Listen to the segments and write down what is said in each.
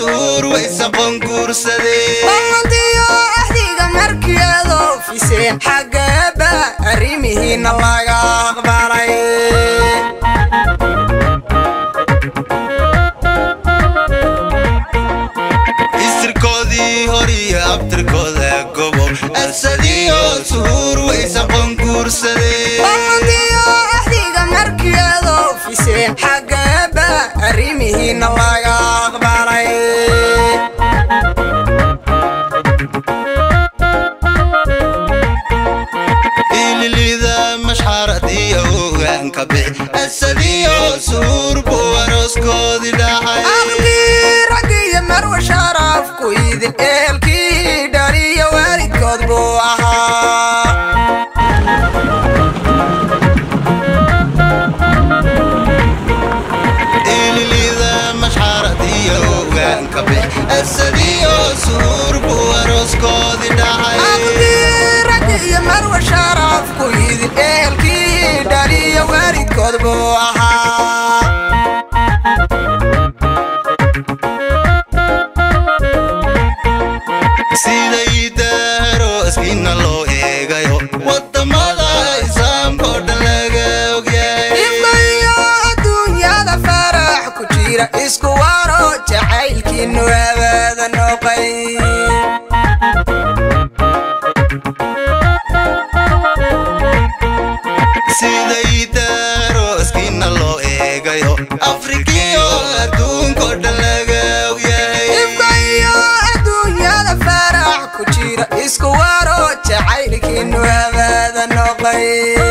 suur waysa qonguursadee ballantiyo axdiga markeedo fiseen xaggeeba arrimihiinna laga aqbalay istirkoodii hor iyo abtirkooda gobo asadiyo suur waysa qonguursadee ballantiyo axdiga markeedo fiseen xaggeeba arrimihiinna laga aqbalay ililida mashxarad iyo ogaanka bix asadiyo suur buu arooskoodii dhacay aqdii raggiyo marwa sharafku idin eelkii dhaliyo waalidkood buu ahaa ililida mashxarad iyo ogaanka bix asadiyo suur buu arooskoodii dhacay aqdii raggiyo marwa sharafku idin eelkii dhaliyo waalidkood buu ahaa siday daarooskiina loo eegayo wadamada islaamkoo dhan laga ogyahay ifkayo adduunyada farax ku jira isku waro jacaylkiinu abaada noqay siday daarooskiina loo eegayo afrikiyo adduunkoo dhan laga ogyahay ifkayo adduunyada farax ku jira isku waro jacaylkiinu abaada noqay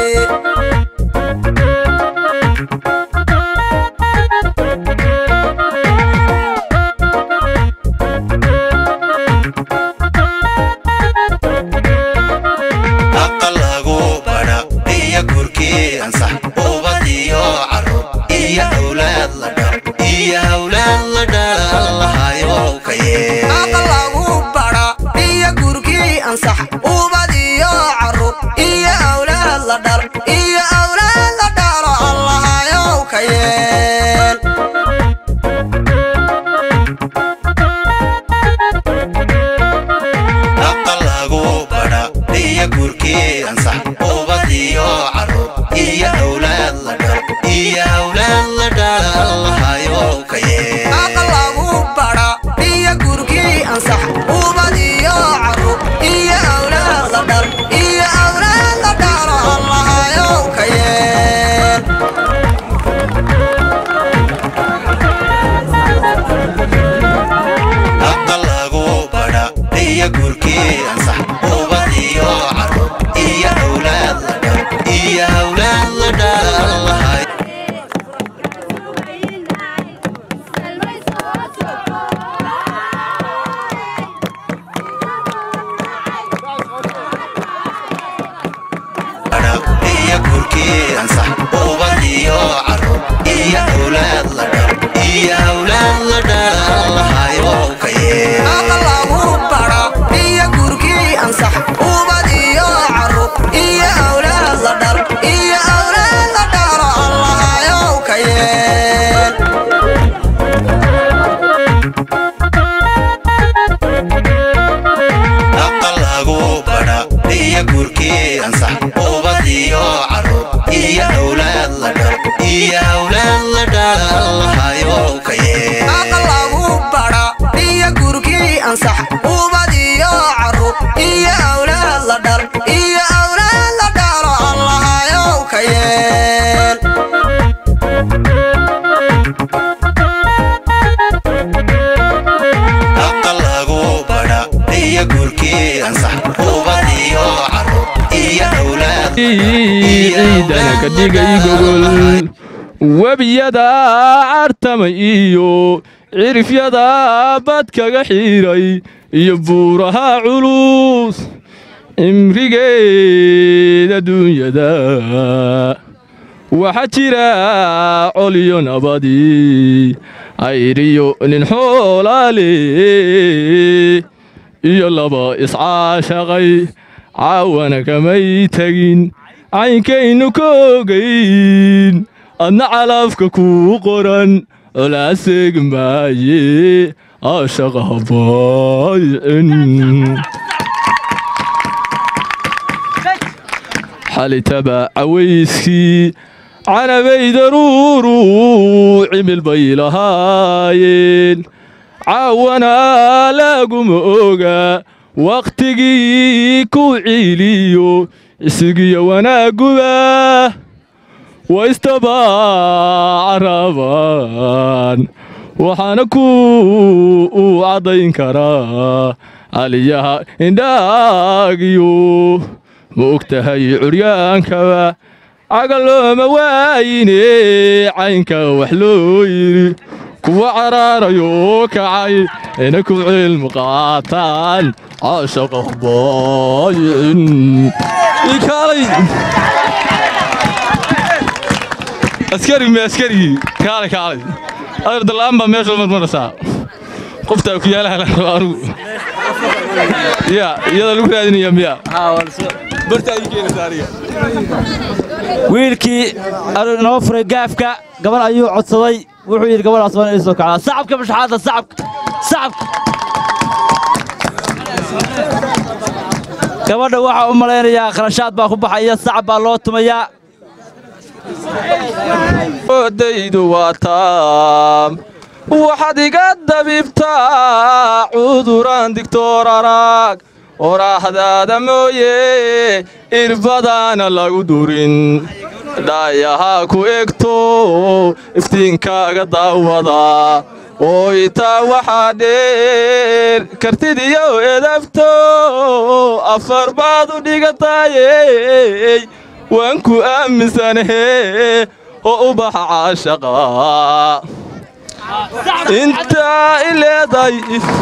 aqal lagu badha iyo gurkii ansax ubad iyo carruur iyo hawlaad la dhal iyo hawlaad la dhalahayo ka yee aqal lagu badha iyo gurkii ansax ubad iyo carruur iyo awlaad la dhal iyo awlaad la dhalo allahayow ka yeel aqal lagu badha iyo gurkii ansax ubad iyo carruur iyo hawlaad la dhal iyo hawlaad la dhalahayo ka yee aqal lagu badha iyo gurkii ansax ubad iyo carruur iyo awlaad la dhal iyo awlaad la dhalo allahayow ka yeel aqal lagu badha iyo gurkii ansax ubad iyo carruur iyo hawlaad la dhal iyo hawlaad la dhalahayo badha iyo gurkii ansax ubad iyo carruur iyo hawlaad la dhal iyo hawlaad la dhalahayo ka yee aqal lagu badha iyo gurkii ansax ubad iyo carruur iyo awlaad la dhal iyo awlaad la dhalo allahayow ka yeel aqal lagu badha iyo gurkii ansax ubad iyo carruur iyo hawlaad la dhal iyo hawlaad la dhalahayo ka yee aqal lagu badha iyo gurkii ansax ubad iyo carruur iyo awlaad la dhal iyo awlaad la dhalo allahayow ka yeel aqal lagu badha iyo gurkii ansax ubad iyo carruur iyo hawlaad ciidana ka dhigay gogol webiyada cartama iyo cirifyada bad kaga xiiray iyo buuraha culus cimrigeeda duunyada waxaa jira coliyo nabadi ayriyo nin xoolaale iyo laba iscaashaqay caawana kamay tegin caynkaynu ka ogayn adna calafka kuu qoran colaaseeg maaye caashaqa habaayicin xalitaba cawayskii canabay daruuru cimil bay lahaayeen caawana laguma oga wakhtigii ku ciiliyo isigiyo wanaaguba waistabaacarabaan waxaana ku u caddayn karaa aliyaha indhaagiyo ma og tahay curyaankaba cagalooma waayine caynka wax loo yidhi kuwa caraarayo kacay ina ku cilmi qaataan caashaqa baayicin ikaalay askari me askarigii kaalay kaalay adar dallaan baa meesha marmaraysaa qoftaa ku yaalaha la rabo anugu ya iyada lagu raadinaya miya bartaa ii keenaysa aniga wiilkii noo furay gaafka gabar ayuu codsaday wuxuu yidhi gabadhaas waan ii soo kacdaa sacabka mashaxaadda sacabka sacabka gabadha waxaa u malaynayaa kharashaad baa ku baxaya sacab baa loo tumayaa odaydu waa taam waxaad iga dabibtaa cuduraan digtoor arag oraahdaada mooye irbadaana lagu durin dhaayahaa ku egto iftiinkaaga daawada oo itaa waxaa dheer kartidiyo edabto afar baad u dhigatayey waan ku aaminsanahe oo u baxa caashaqa intaa i leedahay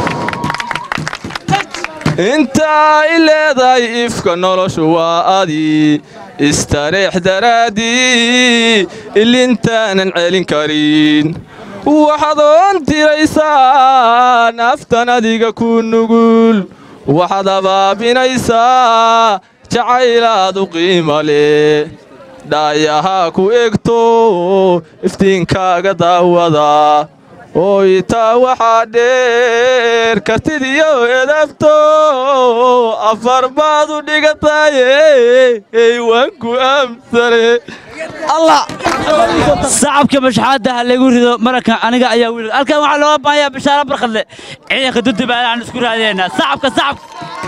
intaa i leedahay ifka noloshu waa adi istareex daraaddii ilintaanan celin karin waxaad oon tiraysaa naftan adiga ku nugul waxaad abaabinaysaa jacaylaad u qiima leh dhaayahaa ku egto iftiinkaaga daawada oo itaa waxaa dheer kartidiyo edabto afar baad u dhigataye waan ku aamsane allah sacabka mashaxaadda ha lagu rido mararkan aniga ayaa wiil halkan waxaa looga baahanyaa bishaaro barkadle ciidanka dudubaan aan isku raadinaynaa sacabka sacabka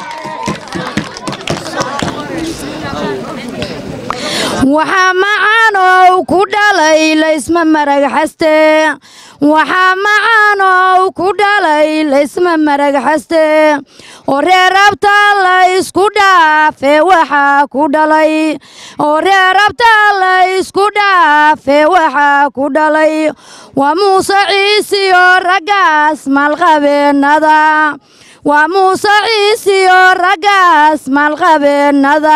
waxaa macaanow ku dhalay laysma marag xaste waxaa macaanow ku dhalay laysma marag xaste oo reerabta laysku dhaafe waxaa ku dhalay oo reerabta laysku dhaafe waxaa ku dhalay waa muuse ciisiyo raggaas maalqabeennada waa muuse ciisiyo raggaas maalqabeennada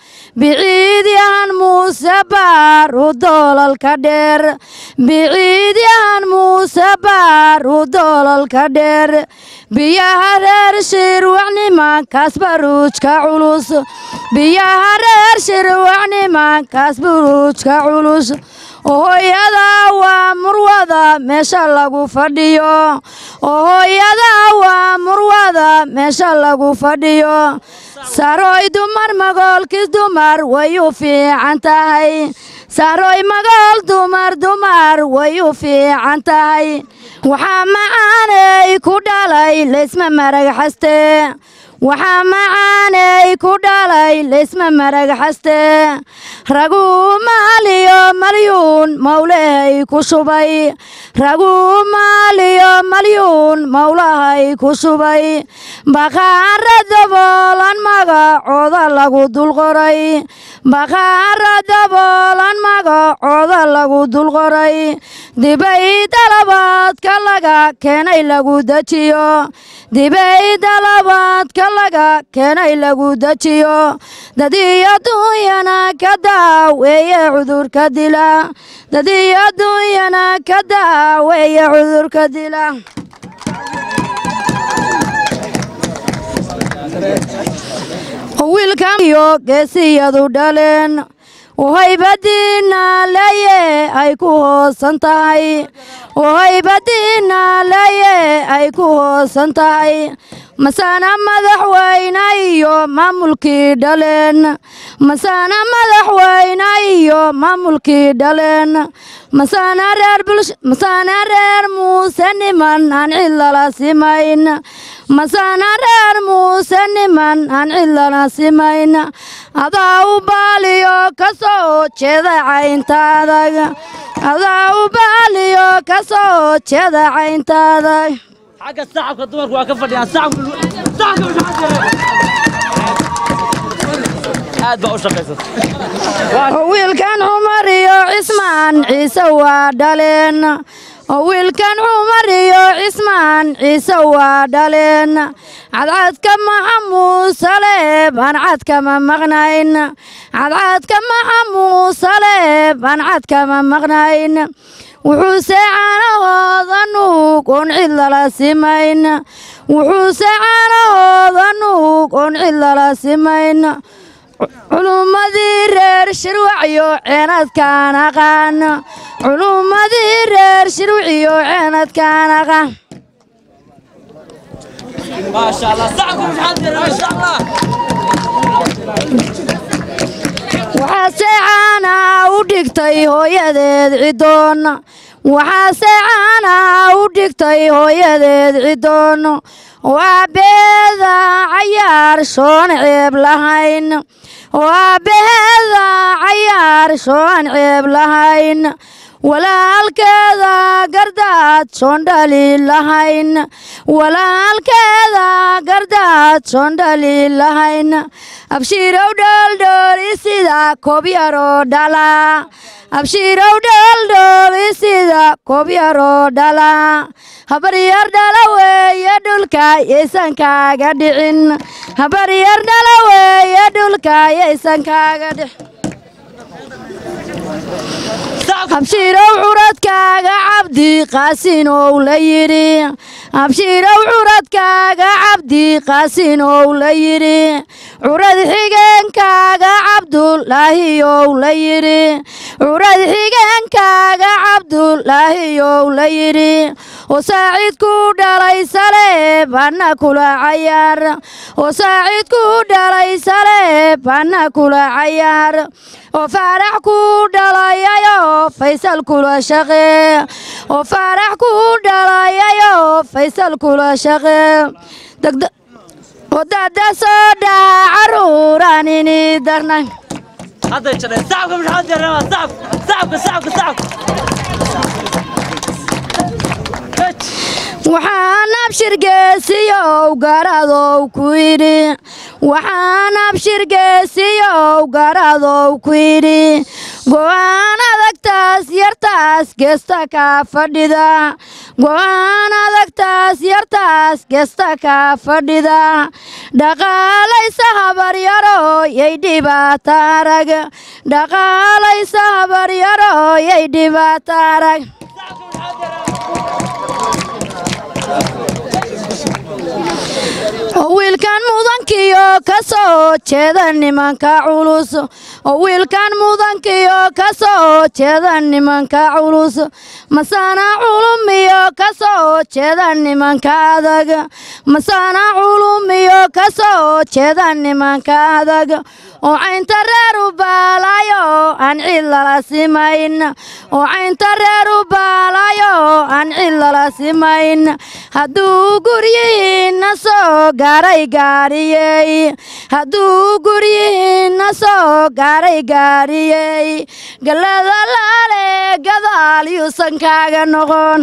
biciidyahan muuse baar u doolalka dheer biciidyahan muuse baar u doolalka dheer biyaha reer shirwac nimankaas baruujka culus biyaha reer shirwac nimankaas baruujka culus oohooyada waa murwada meesha lagu fadhiyo oohooyada waa murwada meesha lagu fadhiyo saroy dumar magoolkis dumar way u fiican tahay saroy magool dumar dumar way u fiican tahay waxaa macaanay ku dhalay laysma marag xaste waxaa macaanay ku dhalay laysma marag xaste raguu maaliyo malyuun mawlahay ku shubay raguu maaliyo malyuun mawlahay ku shubay baqaara daboolan magacooda lagu dulqoray baqaara daboolan magacooda lagu dulqoray dibay dalabaadka laga keenay lagu dejiyo dibay dalabaadka laga keenay lagu dejiyo dadiyo dunyana ka daaweeye cudurka dila dadiyo dunyana ka daaweeye cudurka dila wiilkaiyo geesiyadu dhaleen oo haybadiinna leye ay ku hoosan tahay oo haybadiinna leye ay ku hoosan tahay masana madaxweyne iyo maamulkii dhaleen masana madaxweyne iyo maamulkii dhaleen masana reer bulsh masana reer muuse niman aan cid lala simayn masana reer muuse niman aan cid lala simayn adaa u baaliyo ka soo jeeda cayntaadag adaa u baaliyo ka soo jeeda cayntaadag xagga sacabka dumarku waa ka fadhiyaan sacabka sacabka maxaa aad baa u shaqaysata oo wiilkan cumar iyo cismaan ciise waa dhaleen oo wiilkan cumar iyo cismaan ciise waa dhaleen cadcadka maxamuud saleeb aan cadkama maqnayn cadcadka maxamuud saleeb aan cadkama maqnayn wuxuuse caanahooda nuug oon cid lala simayn wuxuuse caanahooda nuug oon cid lala simayn culummadii reer shirwacyo ceenadkaan aqaan culummadii reer shirwacyo ceenadkaan aqaan maasha allah sacabka maxaa jira maasha allah waxaase caana u dhigtay hooyadeed cidoon waxaase caana u dhigtay hooyadeed cidoon oo aabbeeda cayaar shoon ceeb lahayn oo aabbaheeda cayaar shoon ceeb lahayn walaalkeeda gardaad shoon dhali lahayn walaalkeeda gardaad shoon dhali lahayn abshiirow dholdhooli sida koob yaroo dhala abshiirow dholdhooli sida koob yaroo dhala habaryar dhala weeye dhulka yaysan kaaga dhicin habaryar dhala weeye dhulka yaysan kaaga dhicin abshiirow curadkaaga cabdi qaasinow la yidhi abshiirow curadkaaga cabdi qaasinow la yidhi curad xigeenkaaga cabdulaahiyow la yidhi curad xigeenkaaga cabdulaahiyow la yidhi oo saaciidku dhalay saleeb anna kula cayaar oo saaciidku dhalay saleeb anna kula cayaar oo faarax ku dhalayayo faysal kula shaqee oo faarax ku dhalayayo faysal kula shaqee degda oo dada soo dhaha caruuraan ini darnay hadday jadheen sacabka maxaa jira sacabka sacabka sacabka waxaan abshir geesiyow garadow ku yidhi waxaan abshir geesiyow garadow ku yidhi go'aan adagtaas yartaas geesta kaa fadhida go'aan adagtaas yartaas geesta kaa fadhida dhaqaalaysa habaryaro yay dhibaata arag dhaqaalaysa habaryaro yay dhibaata arag oo wiilkan mudankiyo ka soo jeeda nimanka culus oo wiilkan mudankiyo ka soo jeeda nimanka culus masana culumiyo ka soo jeeda nimanka adag masana culumiyo ka soo jeeda nimanka adag oo caynta reer u baalayo aan cid lala simayn oo caynta reer u baalayo aan cid lala simayn hadduu guryihiinna soo gaaray gaariyey hadduu guryihiinna soo gaaray gaariyey gallada laale gadaal yuusan kaaga noqon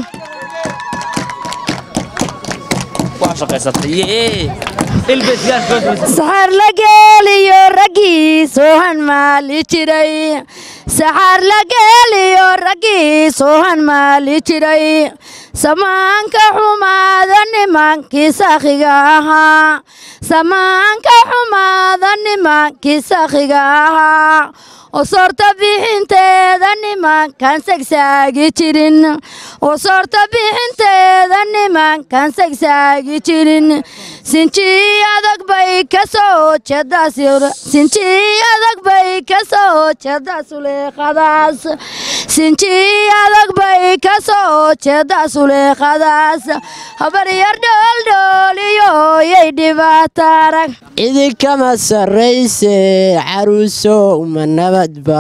waa shaqaysatay yee ilbesgaar saxaar la geeliyo raggii soohan maali jiray saxaar la geeliyo raggii soohan maali jiray samaanka xumaada nimankii sakhiga ahaa samaanka xumaada nimankii sakhiga ahaa oo soorta bixinteeda nimankan sagsaagi jirin oo soorta bixinteeda nimankan sagsaagi jirin sinji adag bay ka soo jeedaa sinji adag bay ka soo jeedaa suleeqadaas sinji adag bay ka soo jeedaa suleeqadaas habaryar dhooldhooliyo yay dhibaato arag idinkama sarrayse caruusow ma nabadba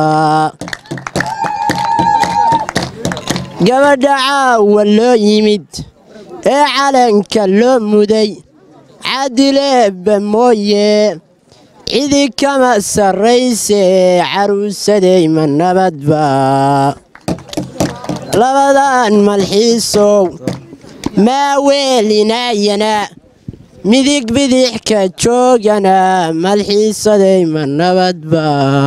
gabadha caawa loo yimid ee calanka loo muday cadileebba mooye idinkama sarrayse caruusaday ma nabadba labadan malxiisow maa weelinaayana midig bidixka joogana malxiisaday ma nabadba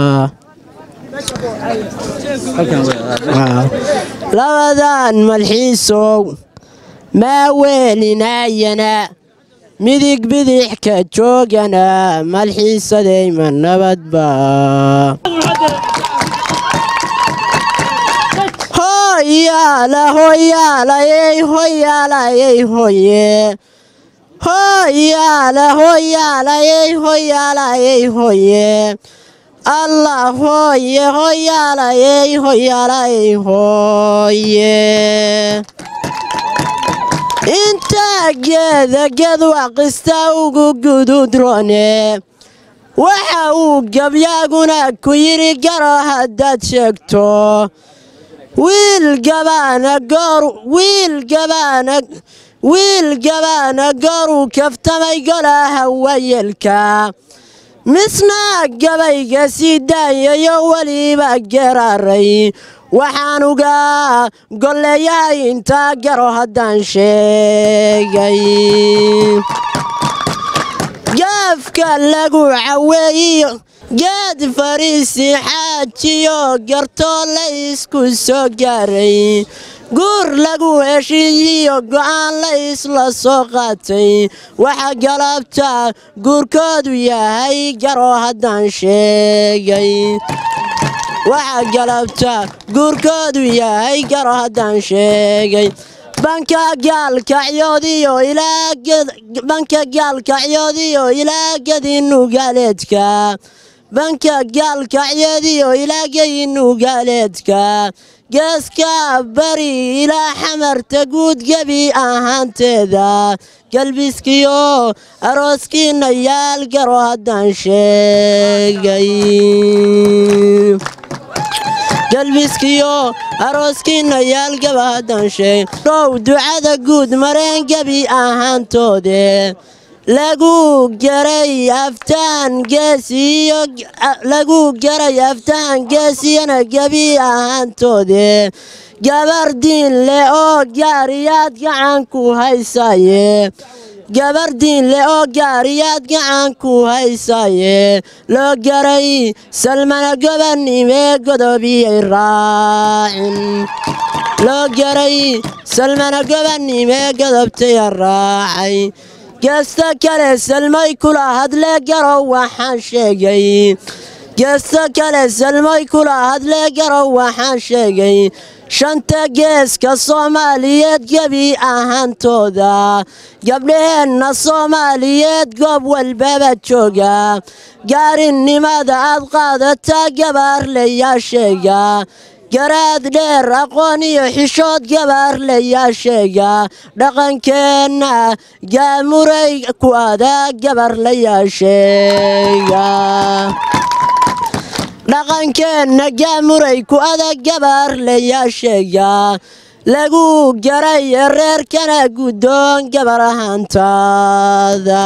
labadan malxiisow maa weelinaayana midig bidixka joogana malxiisaday ma nabadba hoyaala hoyaalayey hoyaalayey hoye hoyaala hoyaalayey hoyaalayey hoye allah hooye hoyaalayey hoyaalayey hooye intaa geeda geed waqista ugu gududrone waxa uu gabyaaguna ku yidhi garo haddaad sheegto wiil gabaana goor wiil gabaana wiil gabaana gooruu kaftamay golaha wayelka misna gabayga sii daayayo weliba geraaray waxaan uga golleeyahay intaa garo haddaan sheegay gaafka lagu caweeyiyo geed fariisi xaajiyo gartoo la isku soo gaaray guur lagu heshiiyiyo go'aan la isla soo qaatay waxa galabta guurkoodu yahay garo haddaan sheegay waxa galabta guurkoodu yahay garo haddaan sheegay banka gaalkacyoodiyo banka gaalkacyoodiyo ilaa gadinugaaleedka banka gaalkacyeediyo ilaa gadinugaaleedka geeska bari ilaa xamarta guud gebi ahaanteeda galbiskiyo arooskiina yaal garo haddaan sheegay galbiskiyo arooskiina yaal gaba haddaan sheegay dhow ducada guud mareen gebi ahaantoode lagu garay aftaan geesiyo lagu garay aftaan geesiyana gebi ahaantoode gabar diin leh oo gaariyaad gacan ku haysaye gabar diin leh oo gaariyaad gacan ku haysaye loo garay salmana gobanimee godobiyay raacin loo garay salmana gobanimee godobtaya raacay geesta kale salmay kula hadlee garow waxaan sheegay geesta kale salmay kula hadlee garow waxaan sheegay shanta geeska soomaaliyeed gebi ahaantooda gabdhaheenna soomaaliyeed goob walbaba jooga gaarinimada aad qaadataa gabaarlayaa sheega garaad dheer aqoon iyo xishood gabaarlayaa sheega dhaqankeenna gaamuray ku adaa gabarlayaa sheega dhaqankeenna gaamuray ku adag gabaarlayaa sheega lagu garay reerkana guddoon gabar ahaantaada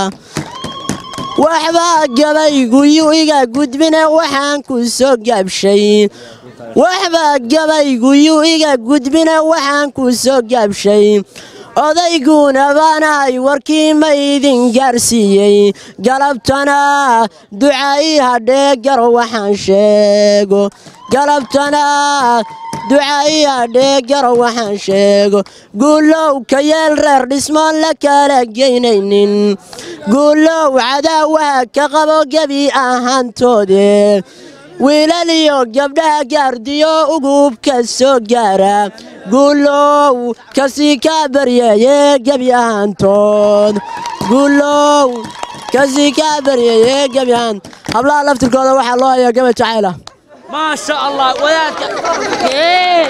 waxbaa gabaygu yuu iga gudbine waxaan ku soo gaabshay waxbaa gabaygu yuu iga gudbine waxaan ku soo gaabshay odayguna baanahay warkii ma idin gaarsiiyey galabtana duca ii hadhee garo waxaan sheego galabtana duca ii hadhee garo waxaan sheego guulow ka yeel reer dhismoon la kala geynaynin guulow cadaawaha ka qabo gebi ahaantoode wiilal iyo gabdhaha gaardiyo ugubka soo gaara guulow kasii kaa baryeeye gebi ahaantood guulow kasii kaa baryeeye gebi ahaan hablaha laftirkooda waxaa loo hayaa gaba jacayla ما شاء الله وياك كيف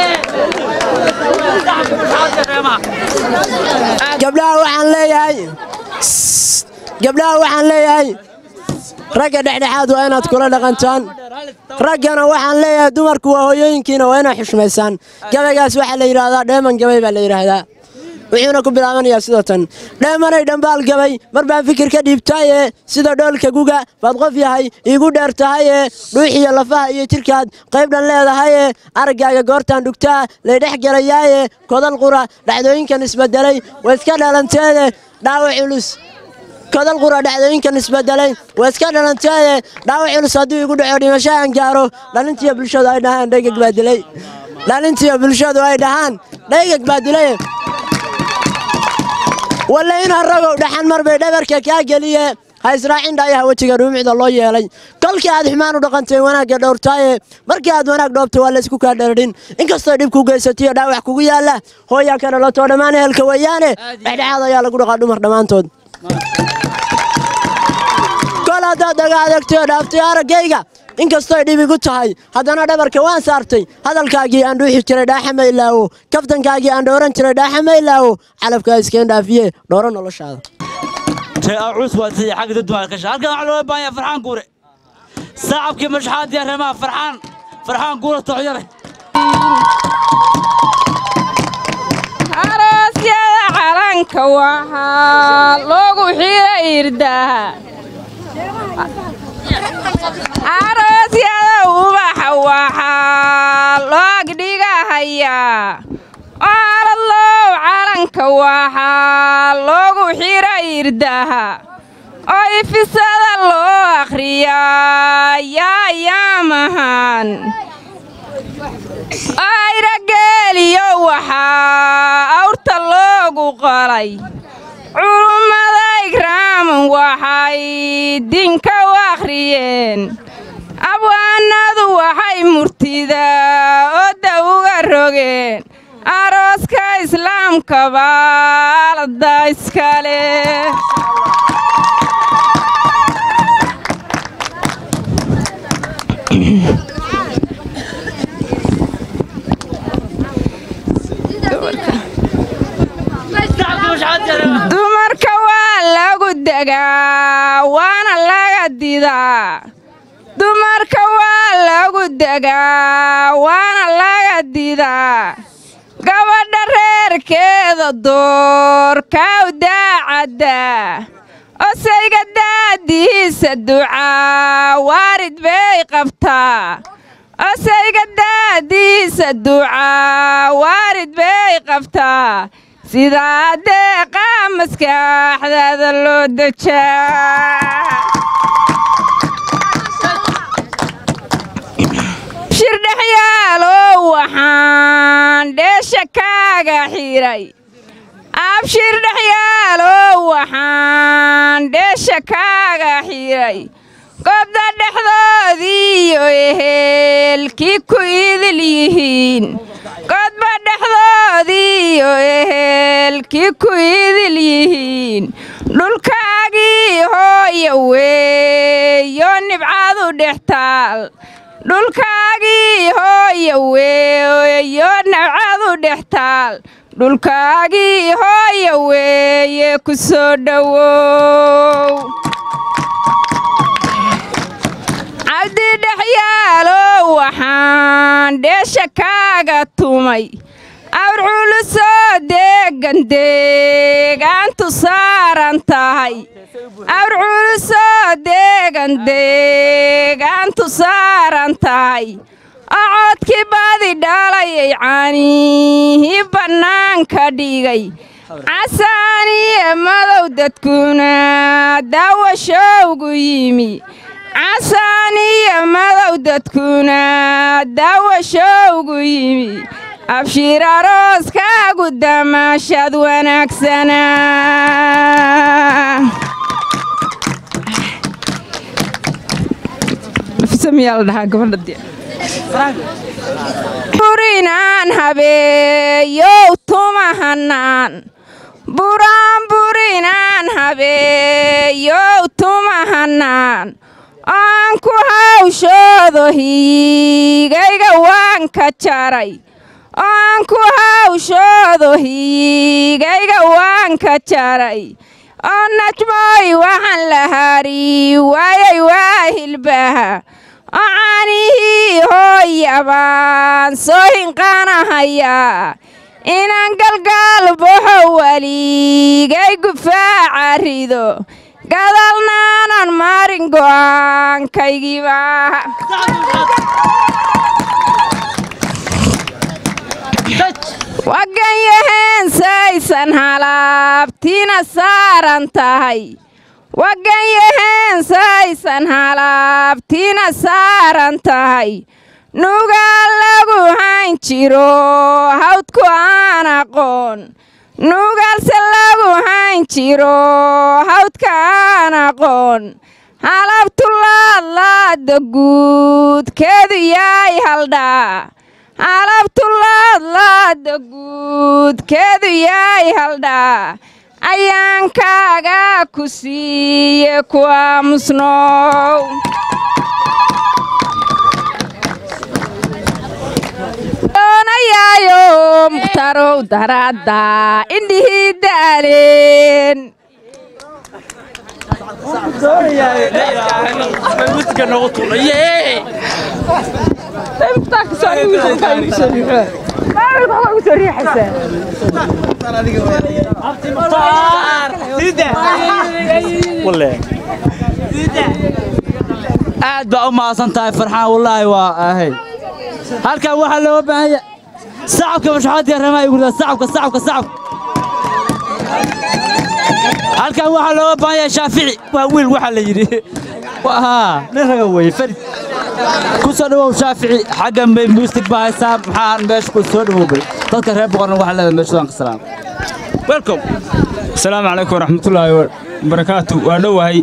gabdhaha waxaan leeyahay gabdhaha waxaan leeyahay ragga dhexdhexaad waa inaad kula dhaqantaan raggana waxaan leeyahay dumarku waa hooyooyinkiina waa inaad xushmaysaan gabaygaas waxaa la yidhaahdaa dheeman gabay baa la yidhaahdaa wuxuuna ku bilaabanayaa sidoo tan dheemanay dhambaal gabay mar baan fikir ka dhiibtaaye sida dhoolka guga baad qof yahay iigu dheer tahaye dhuuxiyo lafaha iyo jidhkaad qaybdhan leedahaye araggaaga goortaan dhugtaa laydhex gelayaaye kodal qura dhacdooyinkan isbedelay waa iska dhalanteede dhaawac culus kodal qura dhacdooyinkan isbedelay waa iska dhalanteede dhaawac culus hadduu igu dhaco dhimasho aan gaaro dhalintiyo bulshadu ay dhahaan dhaygag baa dilay dhalintiyo bulshadu ay dhahaan dhaygag baa dilay walla in haragow dhaxan mar bay dhabarka kaa geliye ha israacin dhaayaha wejiga dhuumicda loo yeelay kolkii aad xumaan u dhaqantay wanaagga dhowrtaaye markii aad wanaag dhoobtay waa laysku kaa dheradhin inkastoo dhib ku geysatiyo dhaawac kugu yaalla hooyaa ka dhalatoo dhammaan ehelka weeyaane dhexdhexaad ayaa lagu dhaqaa dhumar dhammaantood kol haddaad dhaga adagtay oo dhaaftay araggayga inkastoy dhib igu tahay haddana dhabarka waan saartay hadalkaagii aan dhuuxi jiray dhaaxa ma ilaawo kaftankaagii aan dhowran jiray dhaaxa ma ilaawo calabkaa iskeen dhaafiye dhowro noloshaada عروس واسي حق ضد ما الكشف هلكن waxaa loo baahan yahay farxaan guure saacabkii mashxaad iyo reemaha farxaan farxaan guure toocyare aroosyada calanka waxaa loogu xira irdaha aroosyada ubaxa waxaa loog dhigahayaa aaladlow calanka waxaa loogu xira irdaha oo ifisada loo akhriyaa yaayaamahan ayrageeliyo waxaa awrta loogu qolay culummada igraaman waxay dinka u akhriyeen abwaanadu waxay murtida odda uga rogeen arooska islaamka baalada iskale dumarka waa lagu degaa waana laga didaa dumarka waa lagu degaa waana laga didaa gabadha reerkeeda doorkaaw daacadda osayga daadihiisa ducaa waarid bay qabtaa osayga daadihiisa ducaa waarid bay qabtaa sidaa deeqaa maskaxdaada loo dejaa shirdhexyaalow waxaan dheesha kaaga xiray abshir dhexyaalow waxaan dheesha kaaga xiray gobda dhexdoodiiyo ehelkii ku idil yihiin godba dhexdoodiiyo ehelkii ku idil yihiin dhulkaagii hooya weeyo nibcadu dhex taal dhulkaagii hooya weeyo nabcadu dhex taal dhulkaagii hooya weeye ku soo dhowow cabdi dhexyaalow waxaan dheesha kaaga tumay awr culusoo deegan deegaantu saaran tahay awr culusoo deegan deegaantu saaran tahay ocodkii badi dhalayay caanihii bannaanka dhigay casaaniye madow dadkuna daawashowgu yimi casaaniyo madow dadkuna daawashowgu yimi abshiir arooskaagu damaashad wanaagsanaa muuse miyaa la dhahaa gabadha dee burinaan habeeyow tumahanaan buraan burinaan habeeyow tumahanaan aan ku hawshoodo hiigayga waan ka jaray aan ku hawshoodo hiigayga waan ka jaray oo najmooy waxaan la hari waayay waa hilbaha oo caanihii hooya baan soo hinqaanahayaa inaan galgaal baxo weligay gufaaca rido gadalnaanan marin go'aankaygiiba waganyahensaysan halaabtina saaran tahay waganyahensaysan halaabtina saaran tahay nugaa lagu hayn jiro hawdku aan aqoon nugalse lagu hayn jiro hawdka aan aqoon halabtulaadlaada guudkeedu yaay haldhaa halabtulaadlaada guudkeedu yaay haldhaa ayaankaaga ku siiye ku aamusnow doonayaayo mukhtarow daraadda indhihii daaleen aad baa u mahadsan tahay farxaan wallaahi waa ahay halkan waxaa looga baahanya sacabka mashxaadka ramaa gurda sacabka sacabka sacabka halkan waxaa looga baahanya shaafici waa wiil waxaa la yidhi haa nin raga weeye farid ku soo dhawow shaafici xaggan bay muusig baa haysaa maxaan meesha ku soo dhawowbay dadka reer boqorna waxaa leedahay meeshadan ka salaam welcome asalaamu calaykum waraxmatullaahi wabarakaatu waa dhowahay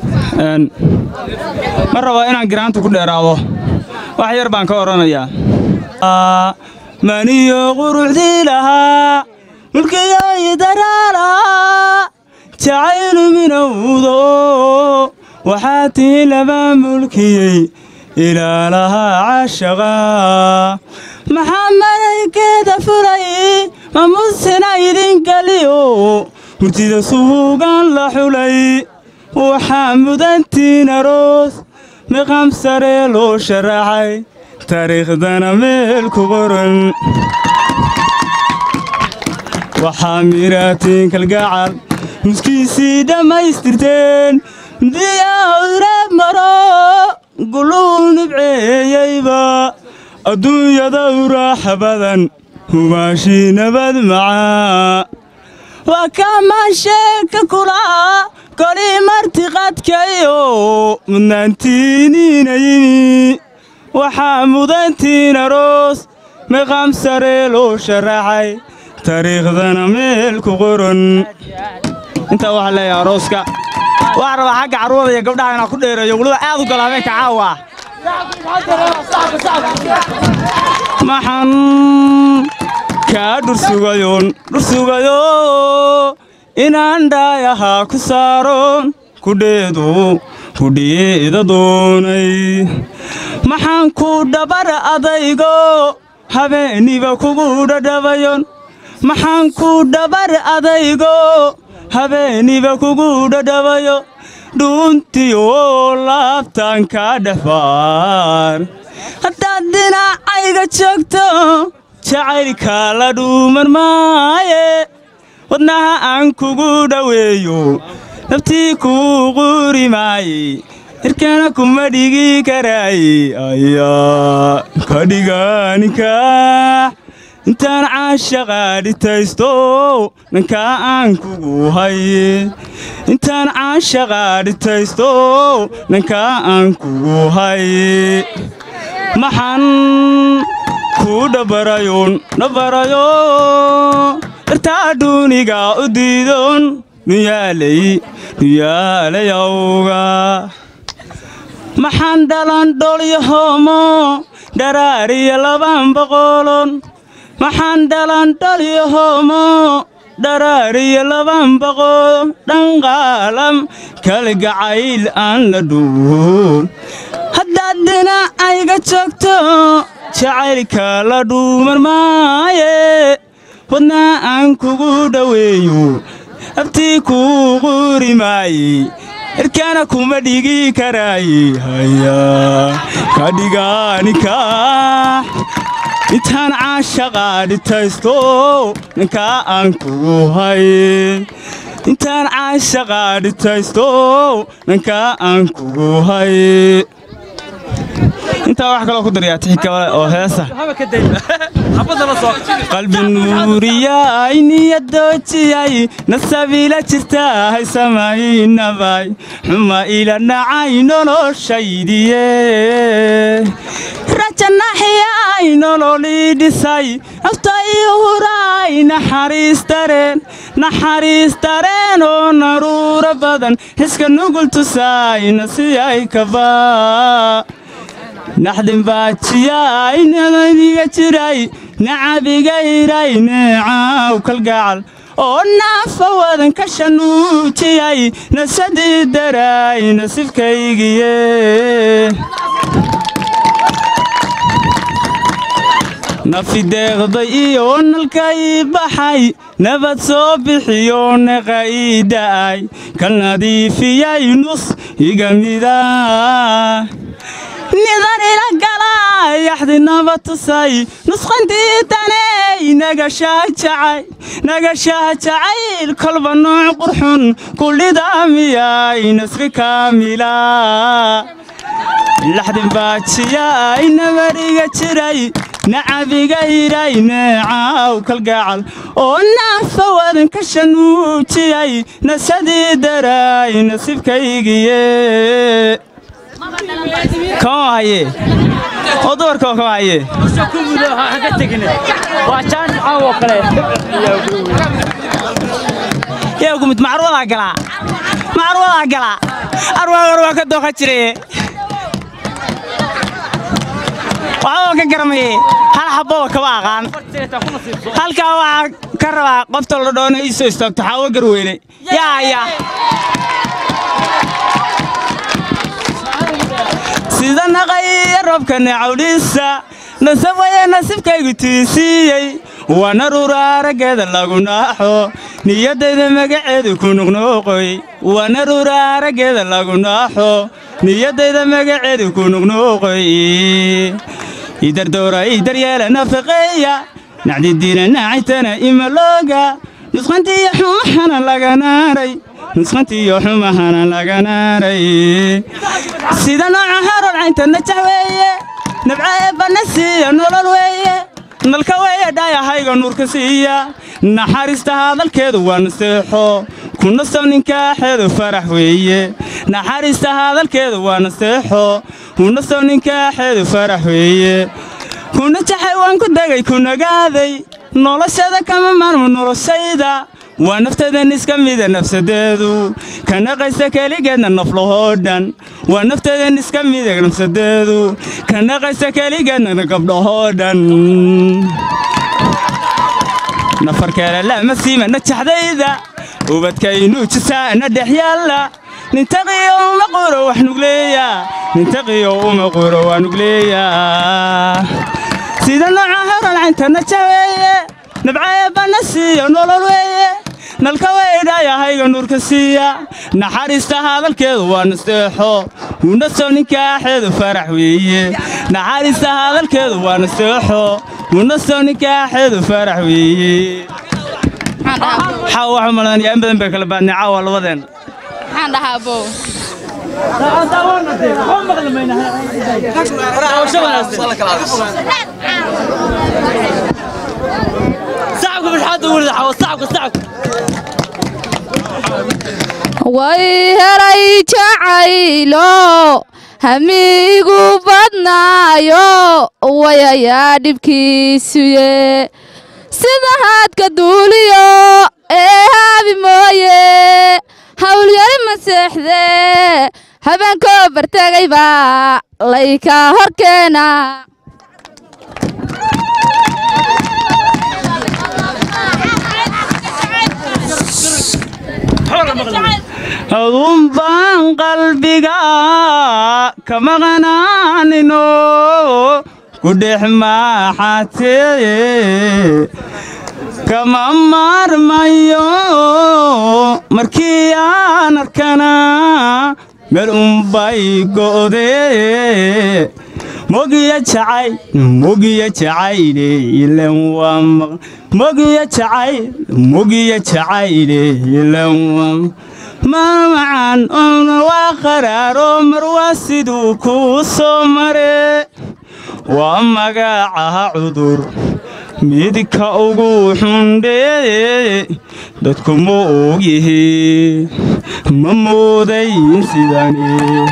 ma rabo inaan giraanta ku dheeraado wax yar baan ka odhanayaa maniyo quruxdii lahaa mulkiyoy daraala jacaylu minowdo waxaa tii laba mulkiyey ilaalaha cashaqa maxaa malaygeeda fulay ma musina idinkaliyo hurtida suugan la xulay waxaa mudantiin aroos miqam sare loo sharaxay taariikhdana meel ku qoran waxaa miraatiin kalgacal muskiisii dhammaystirteen diyaawreeb maro guluu nibceeyeyba adduunyada u raaxa badan hubaashii nabad macaa waa kamaasheeka kulaa kolii martiqadkayo mudnaantiiniina yimi waxaa mudantiin aroos miqam sare loo sharaxay taariikhdana meel ku qoran intaa waxaa leeyahay arooska waxaa rabaa xagga carruurda iyo gabdhaha inaan ku dheereeyo weliba aad u gala habeenka caawa maxan kaa dhursugayoon dhursugayo inaan dhaayahaa ku saaroon kudheedu kudhiyeeda doonay maxaan ku dhabar adaygo habeeniba kugu dhadhabayon maxaan ku dhabar adaygo habeeniba kugu dhadhabayo dhuuntiyo laabtaan kaa dhexbaar haddaad dhinacayga joogto jacaylkaa la dhuuman maaye wadnaha aan kugu dhoweeyo naftii kuu quri maaye hirkana kuma dhigi karaaye ayaa ka dhiganikaax intaan caashaqaa dhitaysto dhankaa aan kugu haye intaan caashaqaa dhitaysto dhankaa aan kugu haye maxan kuu dhabarayoon dhabarayo dhartaa dhuuniga u diidon dhuyaalay dhuyaalayawga maxaan dhalan dholyo hoomo dharaariyo laban boqolon maxaan dhalan dholyo hoomo dharaariyo laban boqol dhanqaalam kalgacayl aan la dhuun haddaad dhinacayga joogto jacaylka la dhuumar maaye wadnaa aan kugu dhoweeyo abtii kuu quri maaye erkaana kuma dhigi karaaye haya ka dhigaanikaax intaan caashaqaa dhitaysto ninkaa aan kugu haye intaan caashaqaa dhitaysto ninkaa aan kugu haye intaa wax kaloo ku daryaa tixi kale oo heesa qalbi nuuriyay niyadoojiyay nasabiila jirtahay samaynabay xuma ila dhacay noloshaydiye rajanaxiyay nololii dhisay nafta ii huray naxariis dareen naxariis dareen oo naruuro badan xiska nugul tusaayna si ay kabaa naxdin baajiyay nabadiga jiray nacabiga hiray neecaaw kalgacal oo naafa wadan ka shanuujiyay nasadii daray nasiibkaygiye nafi deeqday iyo nalka ii baxay nabad soo bixiyo neqa ii da'ay kal nadiifiyay nus iga mida nidan ila galay yaxdinaba tusay nusqantii taney nagashaajacay nagashaajacayl kolba nooc qurxun kullidamiyay nasri kaamila laxdin baajiyay nabariga jiray nacabiga hiray neecaaw kalgacal oo naafa wadan ka shanuujiyay nasadii daray nasiibkaygiye kama haye oo dumarka oo kama haye yaa gumid macruwadaa galaa macruwadaa galaa arwaagar waa ka dooqa jiraye waxbaba ka garamaye hal xabbaba kama aqaan halkaa waxaa ka rabaa qofta la dhoona ii soo istaagto xaawo garweyne yaa yaa sida naqaya roobka necawdhiisa nasab waya nasiibkaygu tiisiiyey waana rura araggeeda lagu naaxo niyaddayda magaceedu ku nuqnuuqoy waana rura araggeeda lagu naaxo niyaddayda magaceedu ku nuqnuuqoy idardowra idaryeela nafaqeeya nacdidiina naacitana imalooga nusqantiiyo xumahana laga naaray nusqantiiyo xumahana laga naaray sida nooca harar caynta najax weeye nabcae banna siiya nolol weeye nalka weeye dhaayahayga nuurka siiya naxariista hadalkeedu waa naseexo ku nastow ninkaaxeedu farax weeye naxariista hadalkeedu waa naseexo ku nastow ninkaaxeedu farax weeye ku najaxay waan ku degay ku nagaaday noloshada kama maarmo noloshayda waa naftadan iska mida nafsadeedu ka naqaysa keligeedna naflahoo dhan waa naftadan iska mida nafsadeedu ka naqaysa keligeedna gabdhahoo dhan nafarkeela lama siima najaxdayda ubadkaynuu jisaana dhex yaalla nintaqiyo uma quro wax nugleeya nintaqiyo uma quro waa nugleeya sida nooca haran caynta najaweeye nabcaye banna siiyo nolol weeye nalka weydhaayahayga nuurka siiya naxariista hadalkeedu waa nasteexo unasow ninkaaxeedu farax weeye naxariista hadalkeedu waa nasteexo unasow ninkaaxeedu farax weeye xaw waxa malanaya in badan bay kala baadnay caawa labadeen maxaan dhahaa bow way helay jacaylo hamiigu badnaayo wayayaa dhibkiisuye sida haadka duuliyo ee haabi mooye hawlyari ma seexdee habeenkoo bartegay baa layka horkeena adun baan qalbiga ka maqnaanino ku dhex maaxatee kama maarmayo markii aan arkana meel unbay go'dee mogiya jacay mogiya jacayle ilan waa maq mogiya jacay mogiya jacayle ilan waa marmacan oona waa qaraaro mar waa siduu kuu soo mare waa magacaha cudur midka ugu xundhee dadku ma ogyihi ma moodayin sidani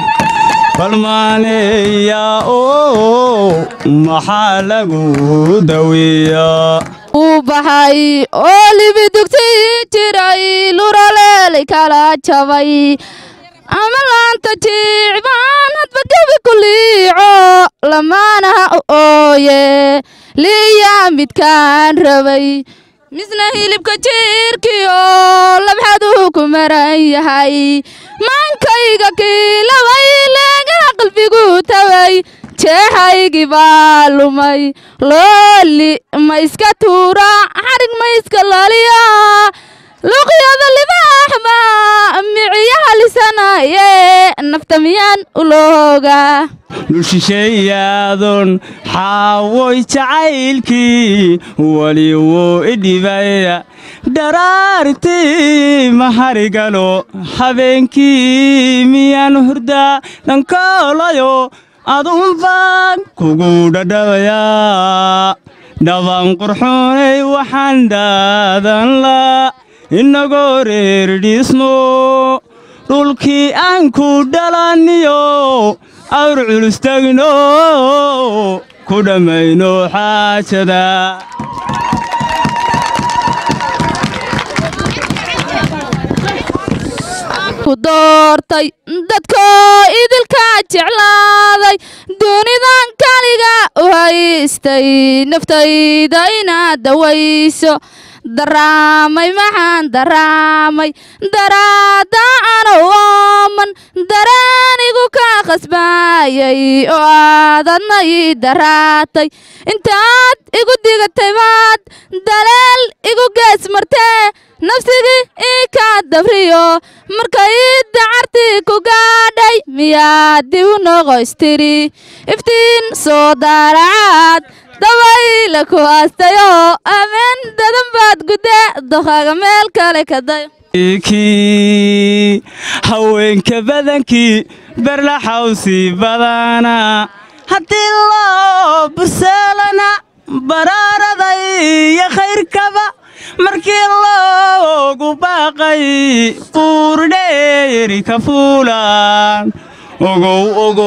balmaaneeya oo maxaa lagu daweeyaa uu baxay oo libi dugti jiray luraleelay kala jabay ama laanta jiicbaan hadba gebi ku liico lamaanaha u ooye liya midkaan rabay misna hilibka jiirkiyo labxaduu ku maran yahay maankayga kiilabay leegaha qalbigu taway jeexaygii baa lumay looli ma iska tuura xadhig ma iska laliya luqyada libaaxba miciyaha lisanaye nafta miyaan ulooga dhulshisheeyaadon xaawoy jacaylkii weli wuu idhibaya dharaartii maharigalo habeenkii miyaan hurdaa dhankoolayo adunbaan kugu dhadhabayaa dhaban qurxoonay waxaan dhaadan la inagoo reer dhisno dhulkii aan ku dhalaniyo awr culustagno ku dhammayno xaajada ku doortay dadkoo idilka jeclaaday dunidan kaliga u haystay naftayda inaad dawayso daraamay maxaan daraamay daraada ana ooman daraanigu ka khasbaayay oo aadadna ii daraatay intaad igu digatay baad daleel igu gees martee nafsigii ii kaa dabriyo markay dacartii ku gaadhay miyaad dib u noqoystiri iftiin soo daaracaad dabayla ku aastayoo ameen dadan baad guddee doqaaga meel kale ka dayo kii haweenka badankii berlaxawsi badana haddii loo burseelana baraaraday iyo khayrkaba markii loogu baaqay buurdheeri ka fuulaan ogow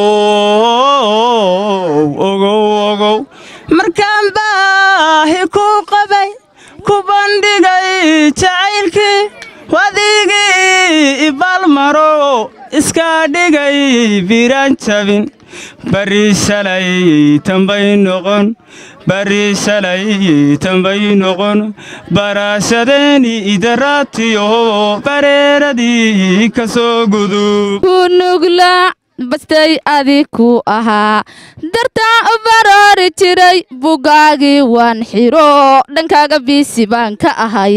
ogow ogow ogow markaan baahi ku qabay ku bandhigay jacaylkii wadigii ibalmaro iska dhigay biraan jabin bari shalay tambay noqon bari shalay tambay noqon baraashadeeni idaraatiyo bareeradii ka soo gudub kunugla bastay adig ku ahaa dartaa u baroori jiray bugaagii waan xiro dhankaaga biisi baan ka ahay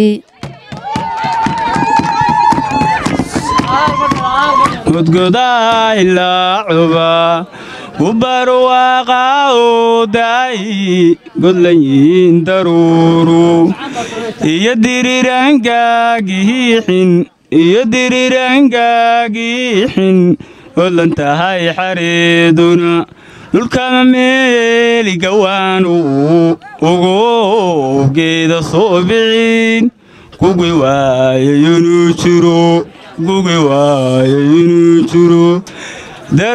godgodaa ilaa cuba u barwaaqa oo daayi godlanyiin daruuru iyo dirirangaagixin iyo dirirangaagixin odlan tahay xareeduna dhulkama meeli gawaanu ugu geeda soo bixin kugi waaye inuu jiro gugi waaye inuu jiro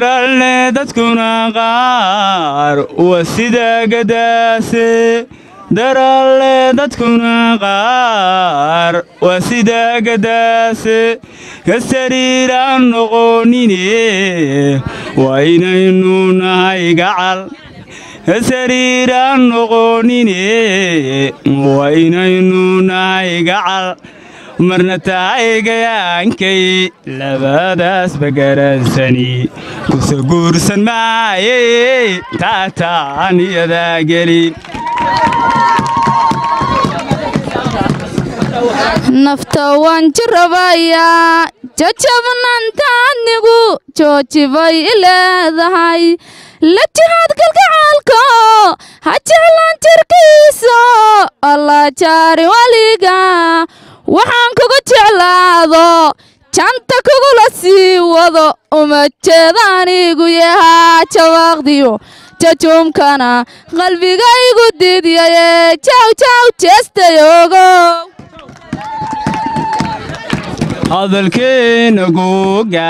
daraalne dadkuna qaar waa sidaa gadaase daralle dadkuna qaar waa sida gadaase ka sariiraan noqonine waa inaynu nahay gacal ka sariiraan noqonine waa inaynu nahay gacal marna tahay gayaankay labadaasba garansani kuse guursan maaye taataan iyadaa gelin nafta waan jirabayaa jajabnaantaadnigu jooji bay i leedahay la jihaad kalgacaalko ha jeclaan jirkiiso alla jaari weliga waxaan kugu jeclaado janta kugula sii wado uma jeeda anigu yahaa jawaaqdiyo jajuumkana qalbigaygu diidyaye jaw jaw jeestayogo hadalkeena googa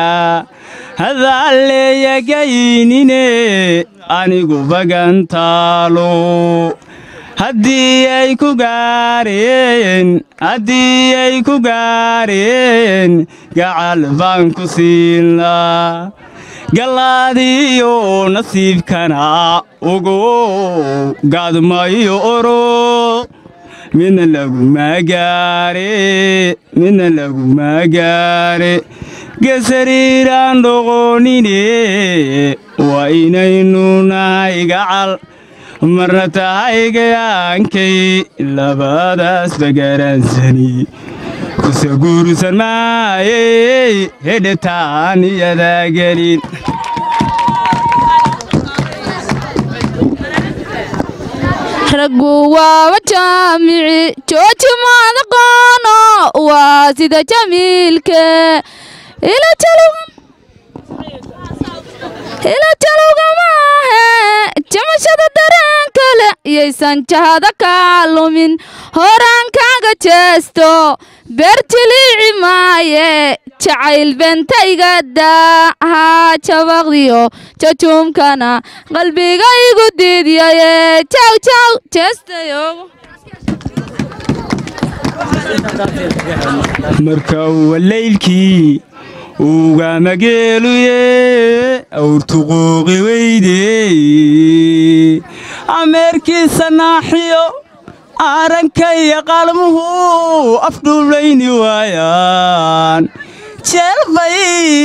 hadaalleeyagaynine anigu bagantaalo haddii ay ku gaareen haddii ay ku gaareen gacal baan ku siinlaa gallaadiyo nasiibkana ugu gaadmayo oro midna laguma gaare midna laguma gaare gesariiraan dhoqonine waa inaynu nahay gacal marna tahay gayaankay labadaasba garansani kuse guursan maayey hedhetaan iyadaa gelin raggu waaba jaamici jooji maadaqoono waa sida jamiilke ila jalowga maahe jamashada dareen kale yaysan jahada kaa lumin horaan kaaga jeesto beer jiliici maaye jacayl bentaygadaa haa jabaqdiyo jajuumkana qalbigaygu diidyaye jaw jaw jeestayogo marka walaylkii ugamageeluye awrtuquuqi weydey ameerkiisa naaxiyo arankaya qalmuhu afdhuulayni waayaan jeelbay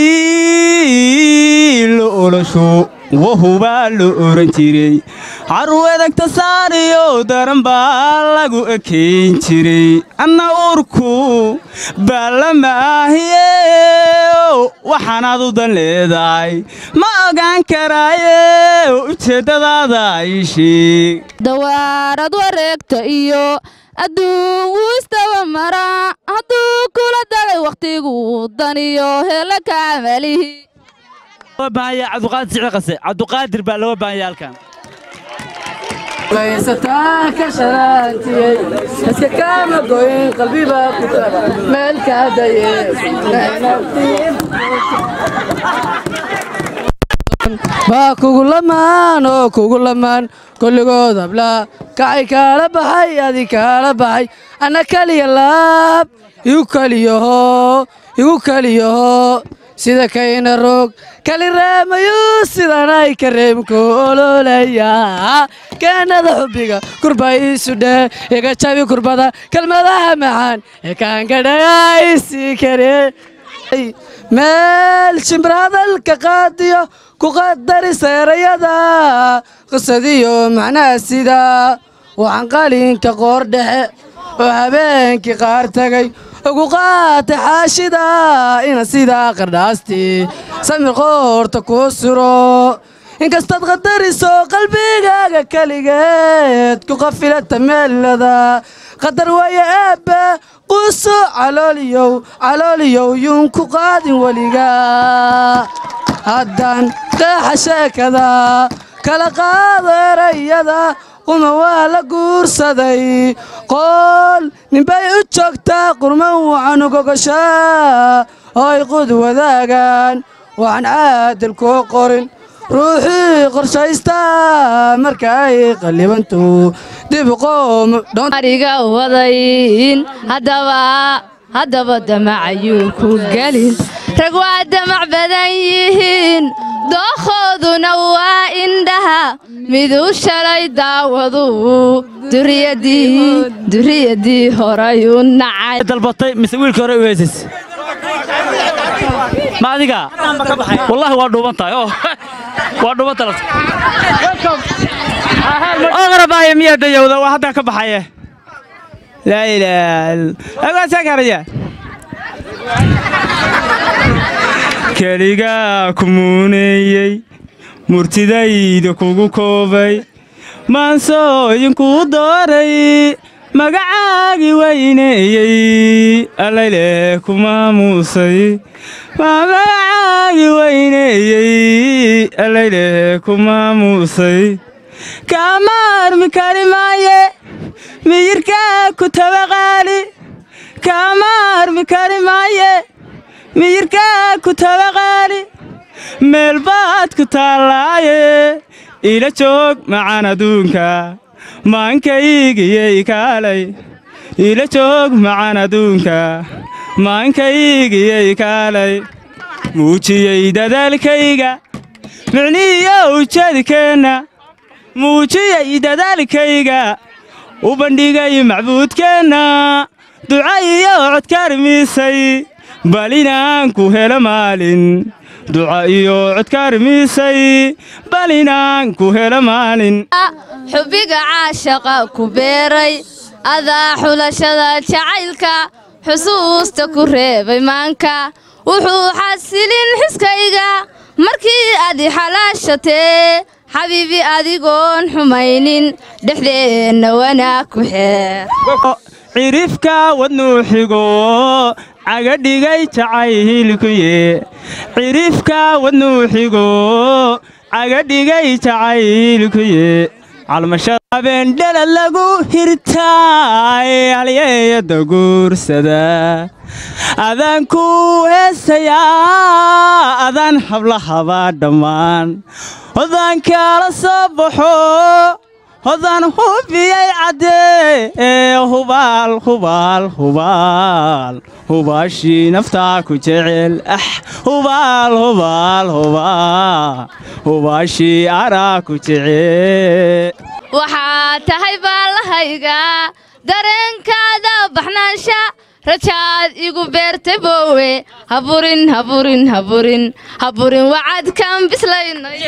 lo olosho wahubaa lo oran jiray carwedagta saariyo daran baa lagu ekayn jiray anna urku baalamaahiye waxaanaad u dan leedahay ma ogaan karaaye ujeeddadaada ii sheeg dawaarad wareegta iyo adduun wuu istaba maraa hadduu kula dagay wakhtigu daniyo hela kaamalihi loo baahan yahay cabduqaadir sicir qase cabduqaadir baa loo baahan yahay halkan waysataa ka sharaantiyey iska kaama goyn qalbibaa ku kala meel kaadaye baa kugu lamaan oo kugu lamaan kolligood hablaa kacay kaala baxay adi kaala baxay anna kaliya laab igu kaliyaho igu kaliyaho sida kayna roog kali reemayu sidanay kareemku ololaya keenada xubbiga kurba iisu dhee iga jabi kurbada kelmadaha macaan ee kaangadhagaysii kare meel shimbirhadalka qaadiyo ku qadari seerayada qisadiyo macnaha sida waxaan qalinka qoor dhexe oo habeenkii qaar tagay ugu qaata xaashida ina sidaa qardhaastii samir qoorta kuu suro inkastaad qadariso qalbigaaga keligeed ku qafilata meelada qadar waayo eebbe quuso calooliyow calooliyow yuun ku qaadin weliga haddaan qeexa sheekada kala qaado erayada quma waa la guursaday qool ninbay u joogtaa qurman wacan ugogashaa oo ay qud wadaagaan waxaan caadil kuu qorin ruuxii qorshaysta marka ay qallibantu dib qoom ariga wadayn haddaba haddaba damacayuu ku gelin rag waa damac badan yihiin dookhooduna waa indhaha miduu shalay daawadu duriyadii duriyadii horayuu nacay dalbatay mise wiilkii hore u heesays ma adiga wallaahi waa dhuuban tahay oo waa dhuuban tahay oo qarabaaye miyaa dayowda waa haddaa ka baxaye laa ilaaha agaasaa karaya keligaa ku muuneeyey murtidayda kugu koobay maansooyinkuu dooray magacaagii weyneeyey allayle ku maamuusay magacaagii weyneeyey allayle ku maamuusay kaama armi kari maaye miyirkaa ku tabaqaali kaama armi kari maaye miyirkaa ku tabaqaali meel baad ku taallaaye ila joog macaan adduunka maankaygiyey kaalay ila joog macaan adduunka maankaygiyey kaalay muujiyey dadaalkayga micnihiyo ujeedkeenna muujiyey dadaalkayga u bandhigay macbuudkeenna duca iyo codkaarmiisay bal inaan ku helo maalin duca iyo codkaarmiisay bal inaan ku helo maalin xubbiga caashaqa ku beeray adaa xulashada jacaylka xusuusta ku reebay maanka wuxuu xasilin xiskayga markii aad i xalaashatee xabiibi adigoon xumaynin dhexdeenna wanaag ku xeer cirifka wadnuu xigo cagadhigay jacaylkuye cirifka wadnuu xigo cagadhigay jacaylkuye calmashada habeendhala lagu hirtaay halyeeyada guursada adaan ku heesayaa adaan hablahabaa dhammaan hodaan kaala soo baxo hodaan hubiyay caddee ee hubaal hubaal hubaal hubaashii naftaa ku jecel ah hubaal hubaal hubaal hubaashii araa ku jecel waxaa tahay baallahayga dareenkaada baxnaansha rajaad igu beertay boowe haburin haburin haburin haburin wacadkan bislaynay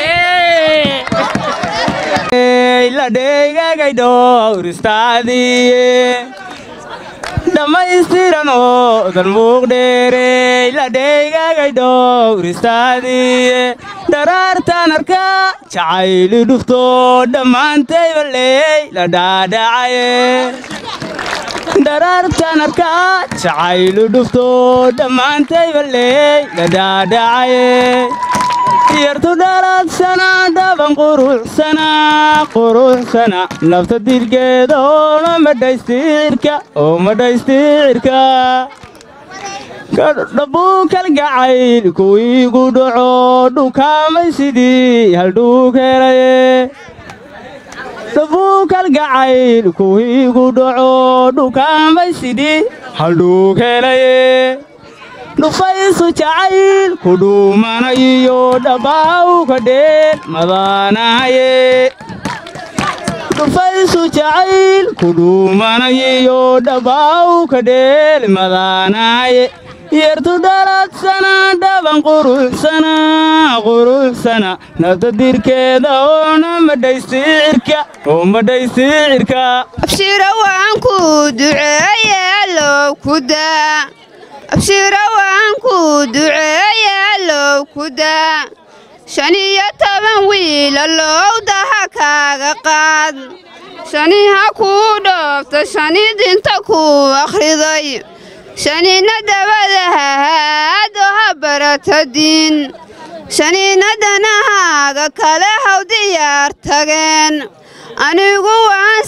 la dheegagay dhowristaadiye dhammaystiran oo dan muuqdheerey la dheegagay dhowristaadiye dharaartaan arka jacayli dhufto dhammaantay baley la dhaadhacaye dharaartaan arka jacayli dhufto dhammaantay baley la dhaadhacaye yartu dhaladsana dhaban quruxsana quruxsana lafta dilgeeda oona madhaystirka oo madhaystirka dhabuu kalgacayl kuwiigu dhaco dhukaamay sidii haldhuug helaye dhabuu kalgacayl kuwiigu dhaco dhukaamay sidii haldhuug helaye dhufaysu jacayl ku dhuumana iyo dhabbaawka dheel madaanaye dhufaysu jacayl ku dhuumana iyo dhabbaawka dheel madaanaye yartu dhaladsana dhaban quruxsana quruxsana nafta dirkeeda oona madhaysticirka oo madhaysticirka abshira waan ku duceeye allow ku daa abshira waan ku duceeye allow ku daa shan iyo toban wiil allow daha kaaga qaad shani ha kuu dhoofta shani dinta kuu akhriday shanina dabada hahaado ha barata diin shanina danahaaga kale haw diyaar tageen anigu waan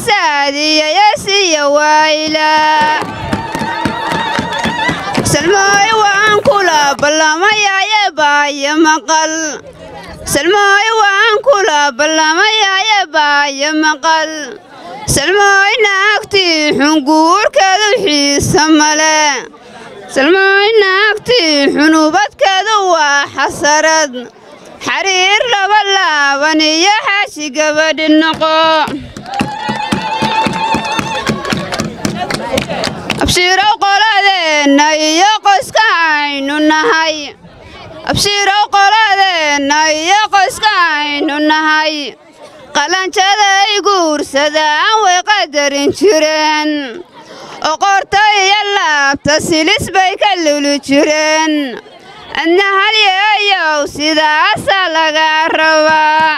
saadiyayasiya waayla salmooy waan kula kula ballamayaaye baayo maqal salmooy waan kula ballamayaaye baayo maqal salmooy naagtii xunguurkeedu xiisa male salmooy naagtii xunubadkeedu waa xasarad xariir laba laaban iyo xaashi gabadhi noqo abshiirow qoladeenna iyo qoyska aynu nahay abshiirow qoladeenna iyo qoyska aynu nahay qalanjaday guursadaan way qadarin jireen oo qorta iyo laabta silis bay ka luli jireen adna halyeeyow sidaasaa lagaa rabaa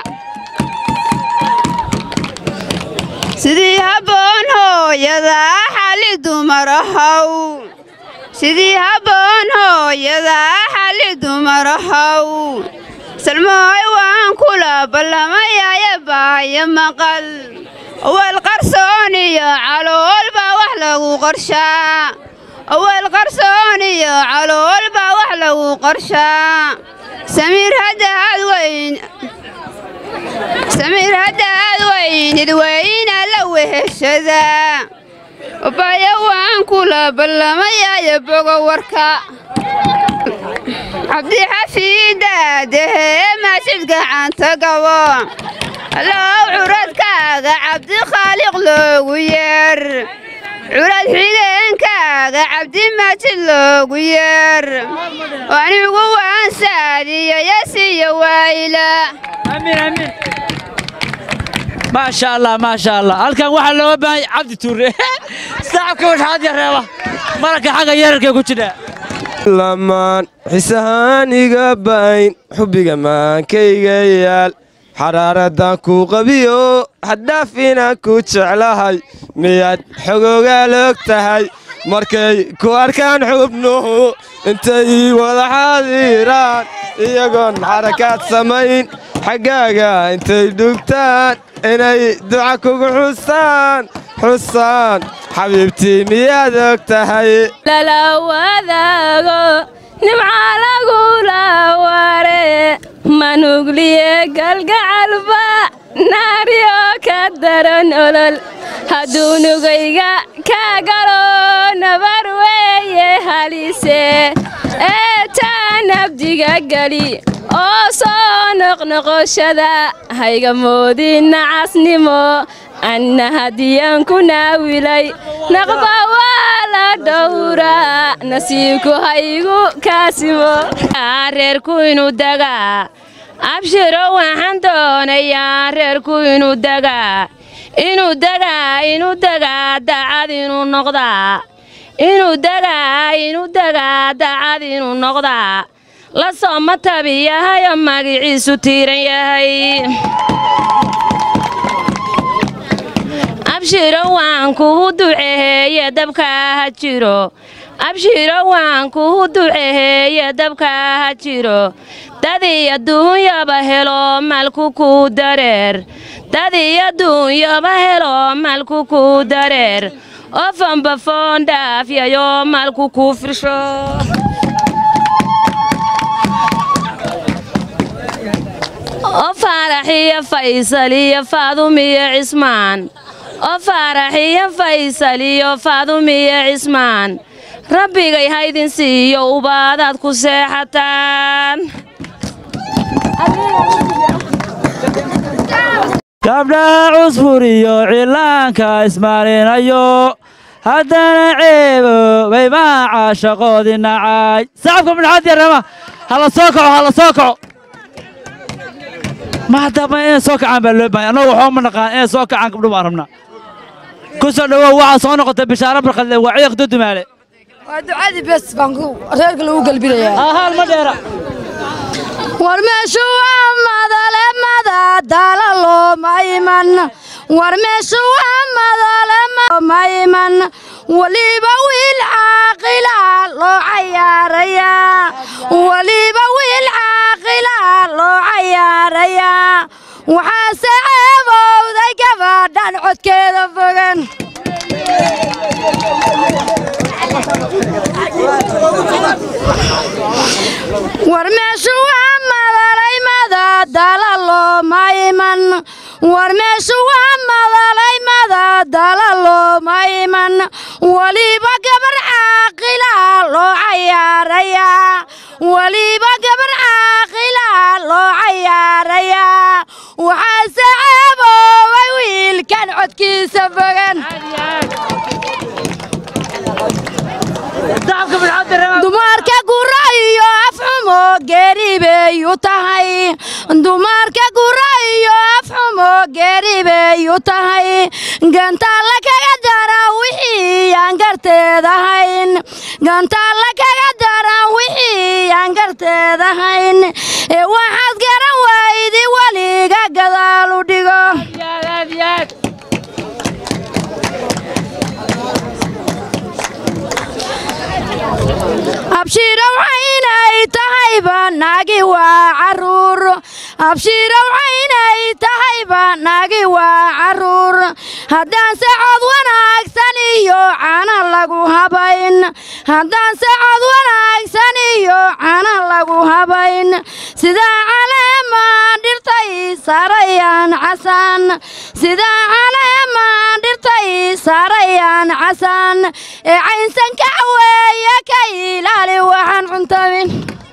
sidii habboon hooyadaa xali dumar ahow sidii habboon hooyadaa xali dumar ahow salmooy waan kula ballamayaaye baayo maqal aweel qarsoon iyo calool baa wax lagu qarshaa aweel qarsoon iyo calool baa wax lagu qarshaa samiir haddaad weyn samiir haddaad weynid weyna la weheshadaa baya waan kula ballamayaaye bogo warka cabdi xafiidaadahee maashid gacanta gabo allow curadkaaga cabdi khaaliq loogu yeer curad xigeenkaaga cabdi maajid loogu yeer anigu waan saadiyo yasiyo waayla maasha allah maasha allah halkan waxaa looga baahan cabdi tuure sacabka waxaad yareeba mararka xagga yararkee ku jira lamaan xisahaan iga bayn xubbiga maankayga yaal xaraaradan ku qabiyo haddaafina ku jeclahay miyaad xogoogaal og tahay markay ku arkaan xubnuhu intay wada xaadiraan iyagoon xarakaad samayn xaggaaga intay dhugtaan inay duca kugu xustaan xusaan xabiibtii miyaad og tahay lala wadaago nimca lagula ware manugliye galgacalba naaryo ka daran olol hadduu nugayga ka galo nabar weeye halise eetaa nabdiga geli oo soo noqnoqoshada hayga moodin nacasnimo anna hadiyaan ku naawilay naqba waa la dhowraa nasiibku haygu kaasimo reerku inuu dagaa abshiro waxaan doonayaa reerku inuu dagaa inuu dagaa inuu dagaa dacad inuu noqdaa inuu dagaa inuu dagaa dacad inuu noqdaa la sooma tabi yahay oo magiciisu tiiran yahay abshiro waan kuhu duceheeye dabka ha jiro abshiro waan kuhu duceheeye dabka ha jiro dadii adduunyaba helo malku kuu dareer dadii adduunyaba helo malku kuu dareer oo fanbafoon dhaafyayo malku kuu firsho oo faaraxiyo faysal iyo faadumiyo cismaan oo faaraxiyo faysal iyo faadumiyo cismaan rabbigay haydin siiyo ubaadaad ku seexataan gabdhaha cusfur iyo cillaanka ismaalinayo haddana ceeboobay maaca shaqoodii nacay sacabka midxaad yarama hala soo kaco hala soo kaco ma haddaba inay soo kacaan baa loo bahay annagu waxba ma naqaan inay soo kacaan gabdho baan rabnaa ku soo dhowow waxaa soo noqotay bishaaro barkadle waa ciiq dudumaale waa ducadii bes baan reerka lagu galbinayaa haal ma dheera war meeshu waa madale madadaala looma iman war meeshu waa madale looma iman weliba wiil caaqila loo cayaarayaa weliba wiil caaqila loo cayaarayaa waxaase ceebowday gabadhan codkeeda fogan war meeshu waa madalay madadala looma iman war meeshu waa madalay madadala looma iman weliba gabar caaqila loo cayaarayaa weliba gabar caaqila loo cayaarayaa waxaase ceeboobay wiilkan codkiisa fogan dumarka gura iyo afxumo geeri bay u tahay dumarka gura iyo afxumo geeri bay u tahay gantaalla kaga dara wixii aan garteed ahayn gantaalla kaga dara wixii aan garteed ahayn ee waxaad garan waydi weliga gadaal u dhigo abshiirow caynay tahayba naagi waa caruur abshiirow caynay tahayba naagi waa caruur haddaanse cod wanaagsan iyo cana lagu habayn haddaanse cod wanaagsan iyo cana lagu habayn sidaa caleemaan dhirtay saarayaan casaan sidaa caleemaan dhirtay saarayaan casaan ee caynsan kacaweeye ka ilaali waxaan cuntamin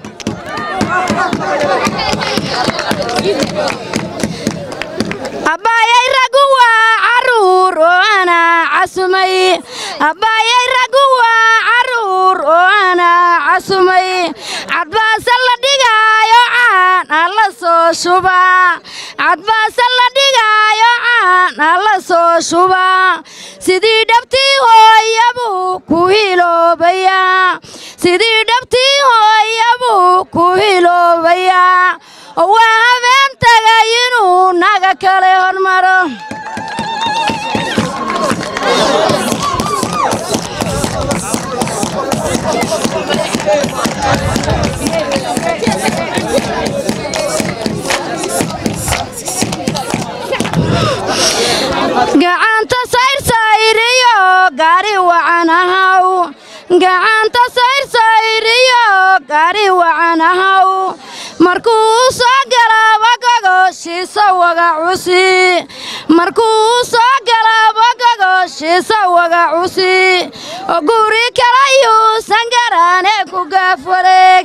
abbaayay raggu waa caruur oo anaa casumay abbaayay raggu waa caruur oo anaa casumay cadbaase la dhigaayo caan alla soo shubaa cadbaase la dhigaayo caan alla soo shubaa sidii dhabtii hooyabuu ku hiloobayaa sidii dhabtii hooyabuu ku hiloobayaa oo waa habeen tagay inuu naga kale hormaro gacanta sayrsayriyo gaari wacan ahaw gacanta sayrsayriyo gaari wacan ahaw markuu soo galaba gogoshiisa waga cusi markuu soo galaba gogoshiisa waga cusi oo guri kale yuusan garaane ku gaaf wareeg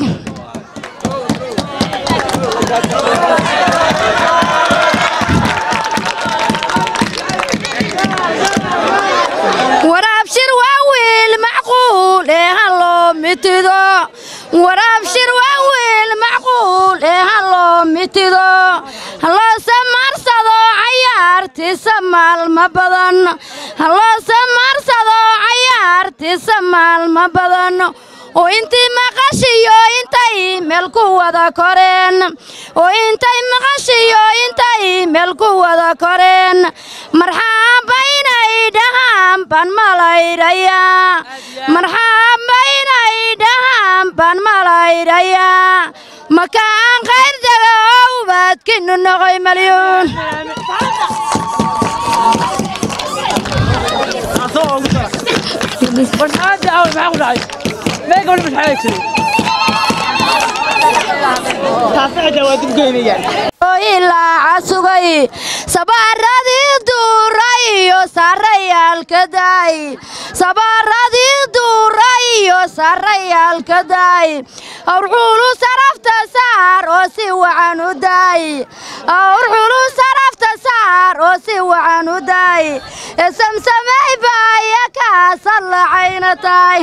waraabshir waa wiil macquul ee ha loo mitido waraabshir waa wiil macquul ee ha loo mitido haloose maarsado cayaartiisa maalma badan haloose maarsado cayaartiisa maalma badan oo intii maqashiyo intay meel ku wada koreen oo intay maqashiyo intay meel ku wada koreen marxaaba inay dhahaan baan malayrayaa marxaaba inay dhahaan baan malayrayaa makaan khayr daga oo ubaadkinu noqoy malyuun ilaa casugay sabaaradii duuray iyo sarayaalka daay sabaaradii duuray iyo sarayaalka daay awrxulu sarafta saar oo si wacan u daay awrxulu sarafta saar oo si wacan u daay ee samsamay baaya kaasad lacayna tahay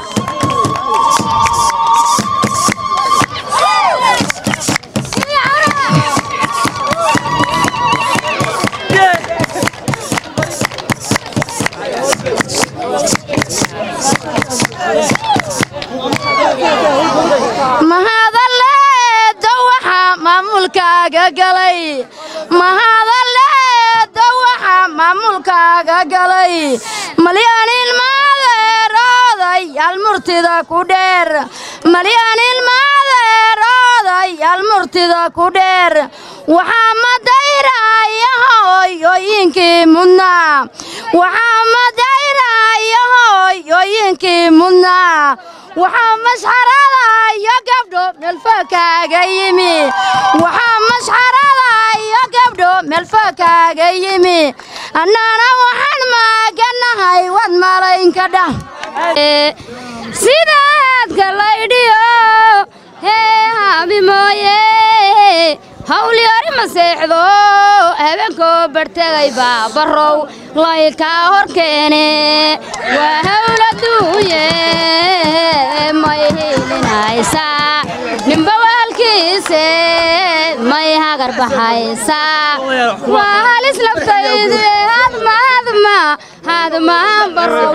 mahadaleedo waxaa maamulkaaga galay mahadaleedo waxaa maamulkaaga galay malyan ilmaadeeroodayaal murtida ku dheer malyan ilmaadeeroodayaal murtida ku dheer waxaa madayraya hooyooyinkii mudnaa waxaa madayraya hooy hooyooyinkii mudnaa waxaa mashxarada iyo gabdho meelfo kaaga yimi waxaa mashxarada iyo gabdho meelfo kaaga yimi annana waxaan maaganahay wad malaynka dhah sidaadka laydhiyo hee haabi mooye hawlyari ma seexdo habeenkoo bartegay baa barrow laykaa hor keene waa hawl adduunye may hilinaysaa ninba waalkiise may hagar baxaysaa waa halis laftayde hadma hadma hadma barrow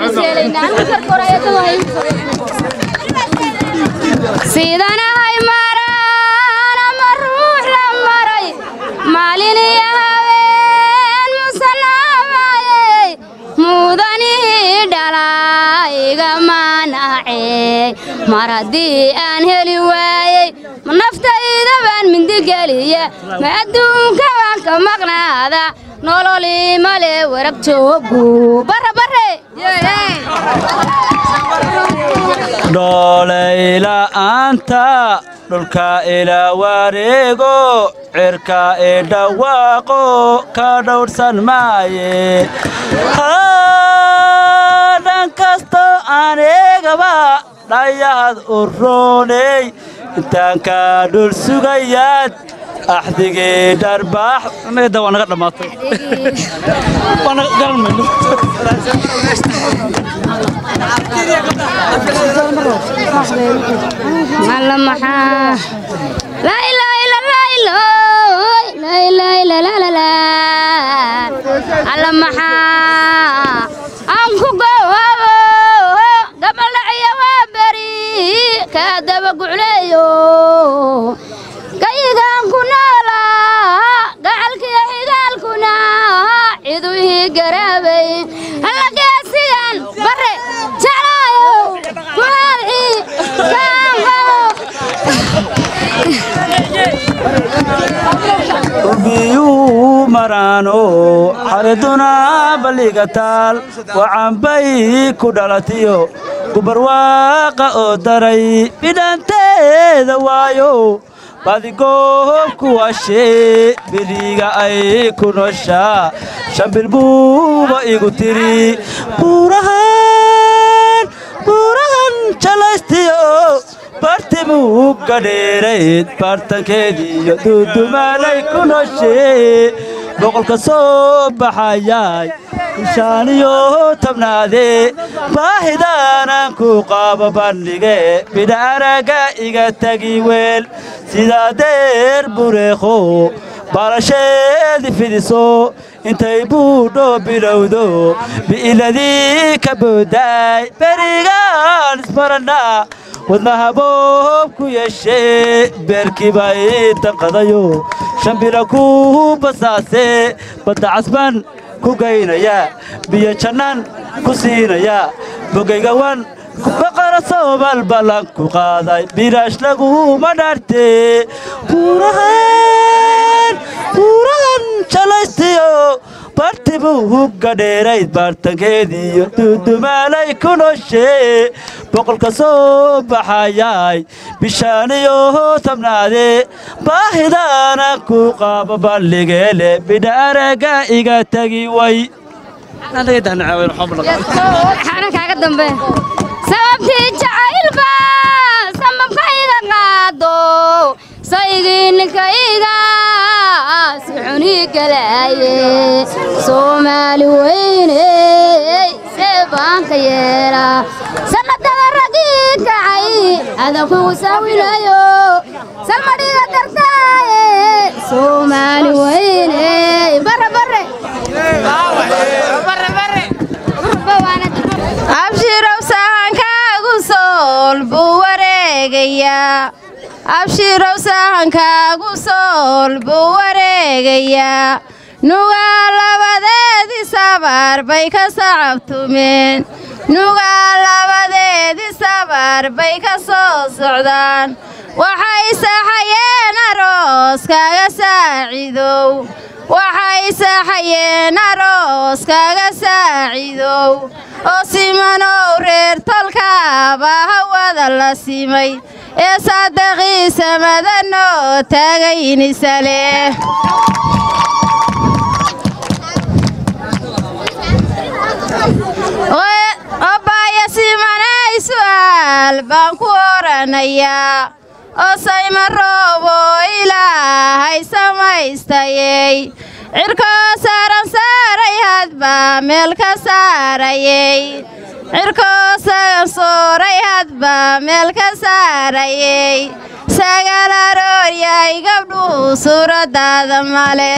sidanahay maraan ama ruux la maray maalin iyo habeen musanaamaayey mudanihii dhalaa igamaanacey mar haddii aan heli waayey ma naftayda baan mindigeliya ma adduunka baan ka maqnaada nololii male warag joogu barabare dhoolayla'aanta dhulka ila wareego cirka ee dhawaaqo ka dhowrsan maaye dhan kastoo aan eegaba dhayahad u rooney intaan kaa dhul sugayaad axdigii dharbaax meeda waa naga dhammaatay alla maxaa laa ilaaha illa laa ilaaha laa ilaaha illa laa laa laa alla maxaa aan ku gowabo gabaldhaciya waa beri kaa daba gucleeyo kayigaan ku noolaa gacalkiyo xigaalkuna ciduhii garaabay alla geesigan bare jeclaayo kuhaadci kaan qabo biyuu maraano xariduna balliga taal wacanbay ku dhalatiyo gubarwaaqa oo daray bidhanteeda waayo badigoob kuwashee beriga ay ku noshaa shambil buuba igu tiri buurahan buurahan jalaystiyo bartimuu gadheerayd baartankeediiyo duudumaalay ku noshee boqolka soo baxayay ishaaniyo tabnaadee baahidaanan ku qaabo bandhige bidha araga iga tagi weel sidaa deer bureekho baalasheedi fidiso intay buudho bilowdo bi'iladii ka boodaay berigaan isbarannaa wadnaha boob ku yeeshee beerkiiba ii danqadayo shambila ku basaasee badda casban ku gaynaya biyo jannaan ku siinaya bogaygawan baqara soobal ballan ku qaaday bilaash laguma dhaartee buurahan buurahan jalaystiyo bartibuu hugga dheerayd baartankeediiyo duudumaalay ku noshee boqolka soo baxayay bishaaniyo tabnaadee baahidaana ku qaabo balligeele bidha araga iga tagi way xana kaaga dambe sababtii jacaylba sambabkayga qaado saygii ninkayga si xunii galaaye soomaali weyne see baanka yeela sanadada ragii kacay adankugu saawilayo salmadhiga dartaaye soomaali weyne bare bare abshirow sahankaagu sool buu wareegayaa abshirow sahankaagu sool buu wareegayaa nugaa labadeedii sabar bay ka sacabtumeen nugaa labadeedii sabar bay ka soo socdaan waxay saxayeen aroos kaga saacidow waxay saxayeen aroos kaga saacidow oo simanow reer tolkaaba hawada la simay ee saadaqiisa madanoo taagaynisale obaaya simanay su'aal baan ku oranayaa oo sayma roobo ilaahay samaystayey cirkoo saaran saaray hadba meel ka saarayey cirkoo sagan sooray hadba meel ka saarayey sagaal arooryay gabdhuhu suuraddaada male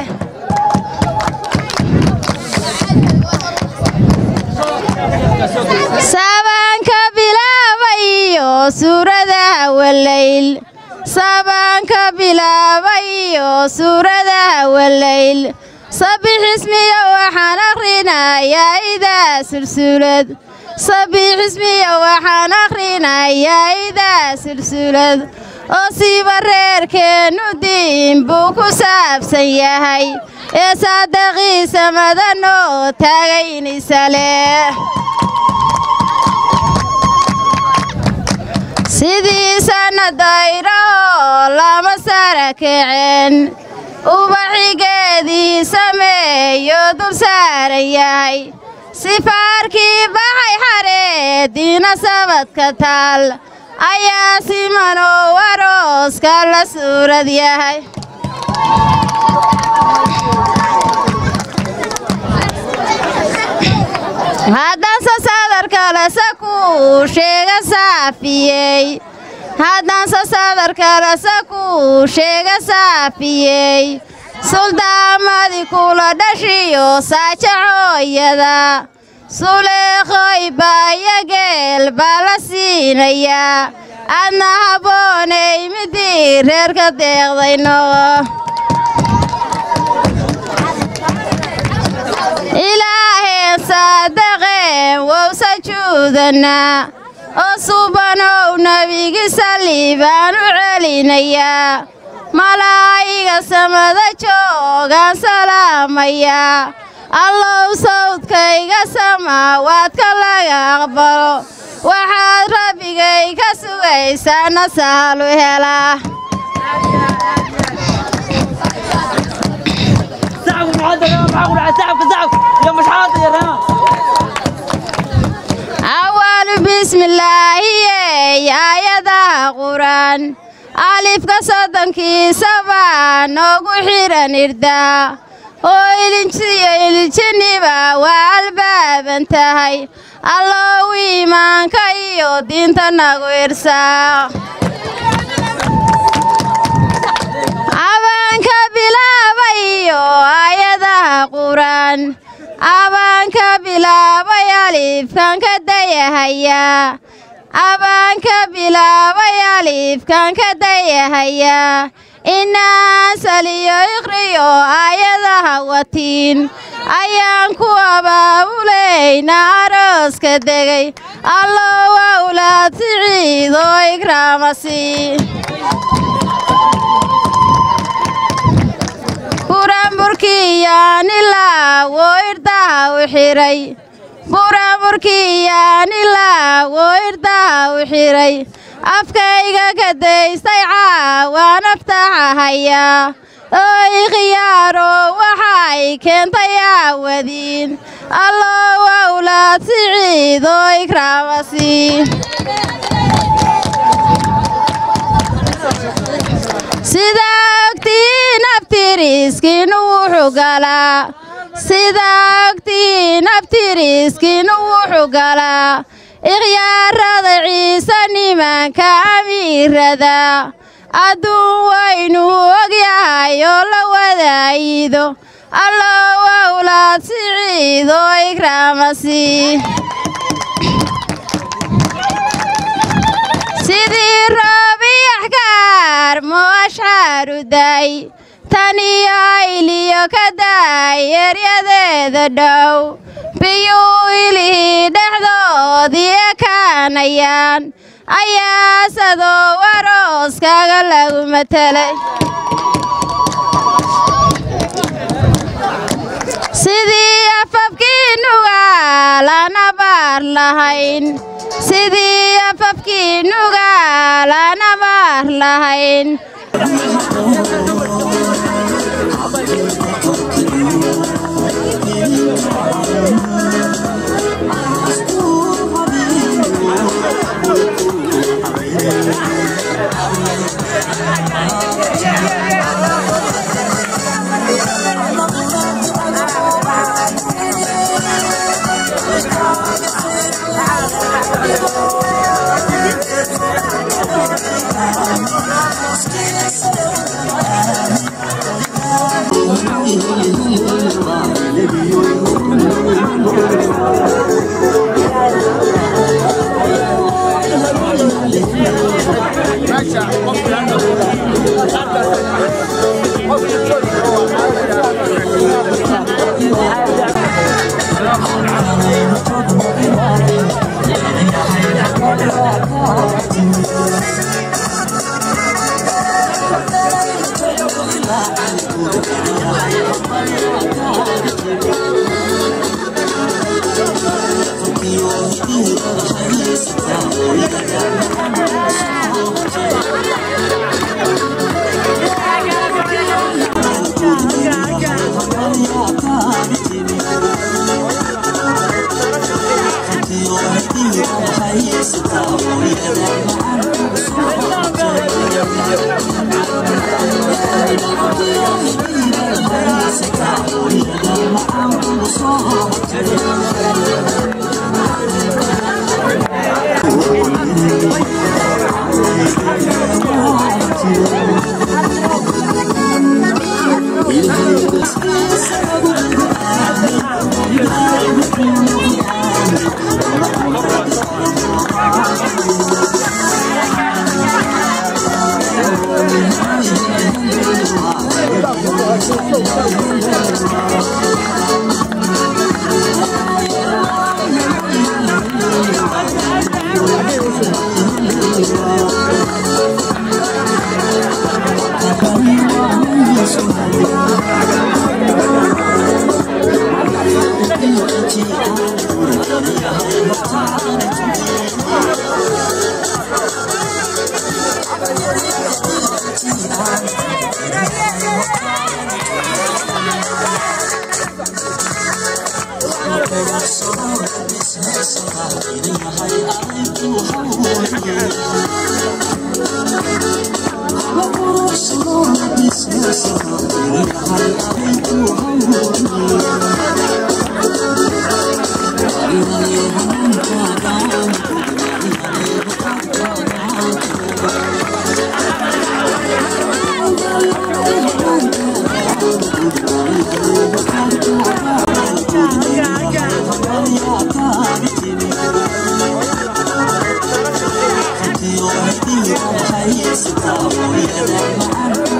saabaanka bilaabayo suuradaha walayl saabaanka bilaabayo suuradaha walayl sabixismiya waxaan akhrinayaa idaa sulsulad sabixismiya waxaan akhrinayaa idaa sulsulad oo siiba reerkeennu diin buu ku saabsan yahay ee saadaqiisa madanoo taagaynisale sidii sannadayrahoo lama sara kaceen ubaxigeedii sameeyo dul saaran yahay sifaarkii baxay xareediina sabadka taal ayaa simanoo arooska la suurad yahay haddaanse sadarkalese kuu sheega saafiyey haddaanse sadarkalese kuu sheega saafiyey suldaamadii kula dhashiyo saajacooyada suleekhoy baaya geel baa la siinayaa adna habboonay midii reerka deeqday noqo ilaaheen saadaqeen wow sajuudanaa oo subanow nebigi salli baan u celinayaa malaa'iga samada joogaan salaamayaa allow sawdkayga samaawaadka laga aqbalo waxaad rabbigay ka sugaysaana sahlu helaa awaalu bismillaahiyey aayadaha qur'aan alifka soddonkiisa baa noogu xidhan irdaa oo ilinjiyo ilijiniba waa albaaban tahay allow iimaanka iyo diinta nagu irsaa abaanka bilaabayo aayadaha qur'aan abaanka bilaabay alifkan ka dayahayaa abaanka bilaabay alifkan ka dayahayaa inaan saliyo iqriyo aayadaha watiin ayaan ku abaabulayna arooska degay allow awlaad siciid oo ikraamasi buramburkiyaanilaa woo irdaha u xidhay buramburkiyaanilaa woo irdaha u xidhay afkayga ka daystay caawaan aftaxahayaa oo ikhyaaro waxay keentay aawadiin allow awlaad siciid oo ikraamasi sidaa ogtiin abtiriskiinu wuxuu galaa sidaa ogtiin abtiriskiinu wuxuu galaa ikhyaarada ciise nimanka amiirada adduun waynu ogyahay oo la wadaayido allow awlaad siciid oo ikraamasi sidii roobiyaxkaar moo ashxaaru daay tan iyo ayliyo ka daay eryadeeda dhow biyuu ilihii dhexdoodii ekaanayaan ayaasadoo warooskaaga lagu matelay sidii afafkii nugaal anaba abaar lahayn sidii afafkii nugaal aan abaar lahayn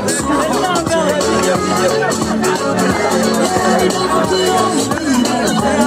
Thank you.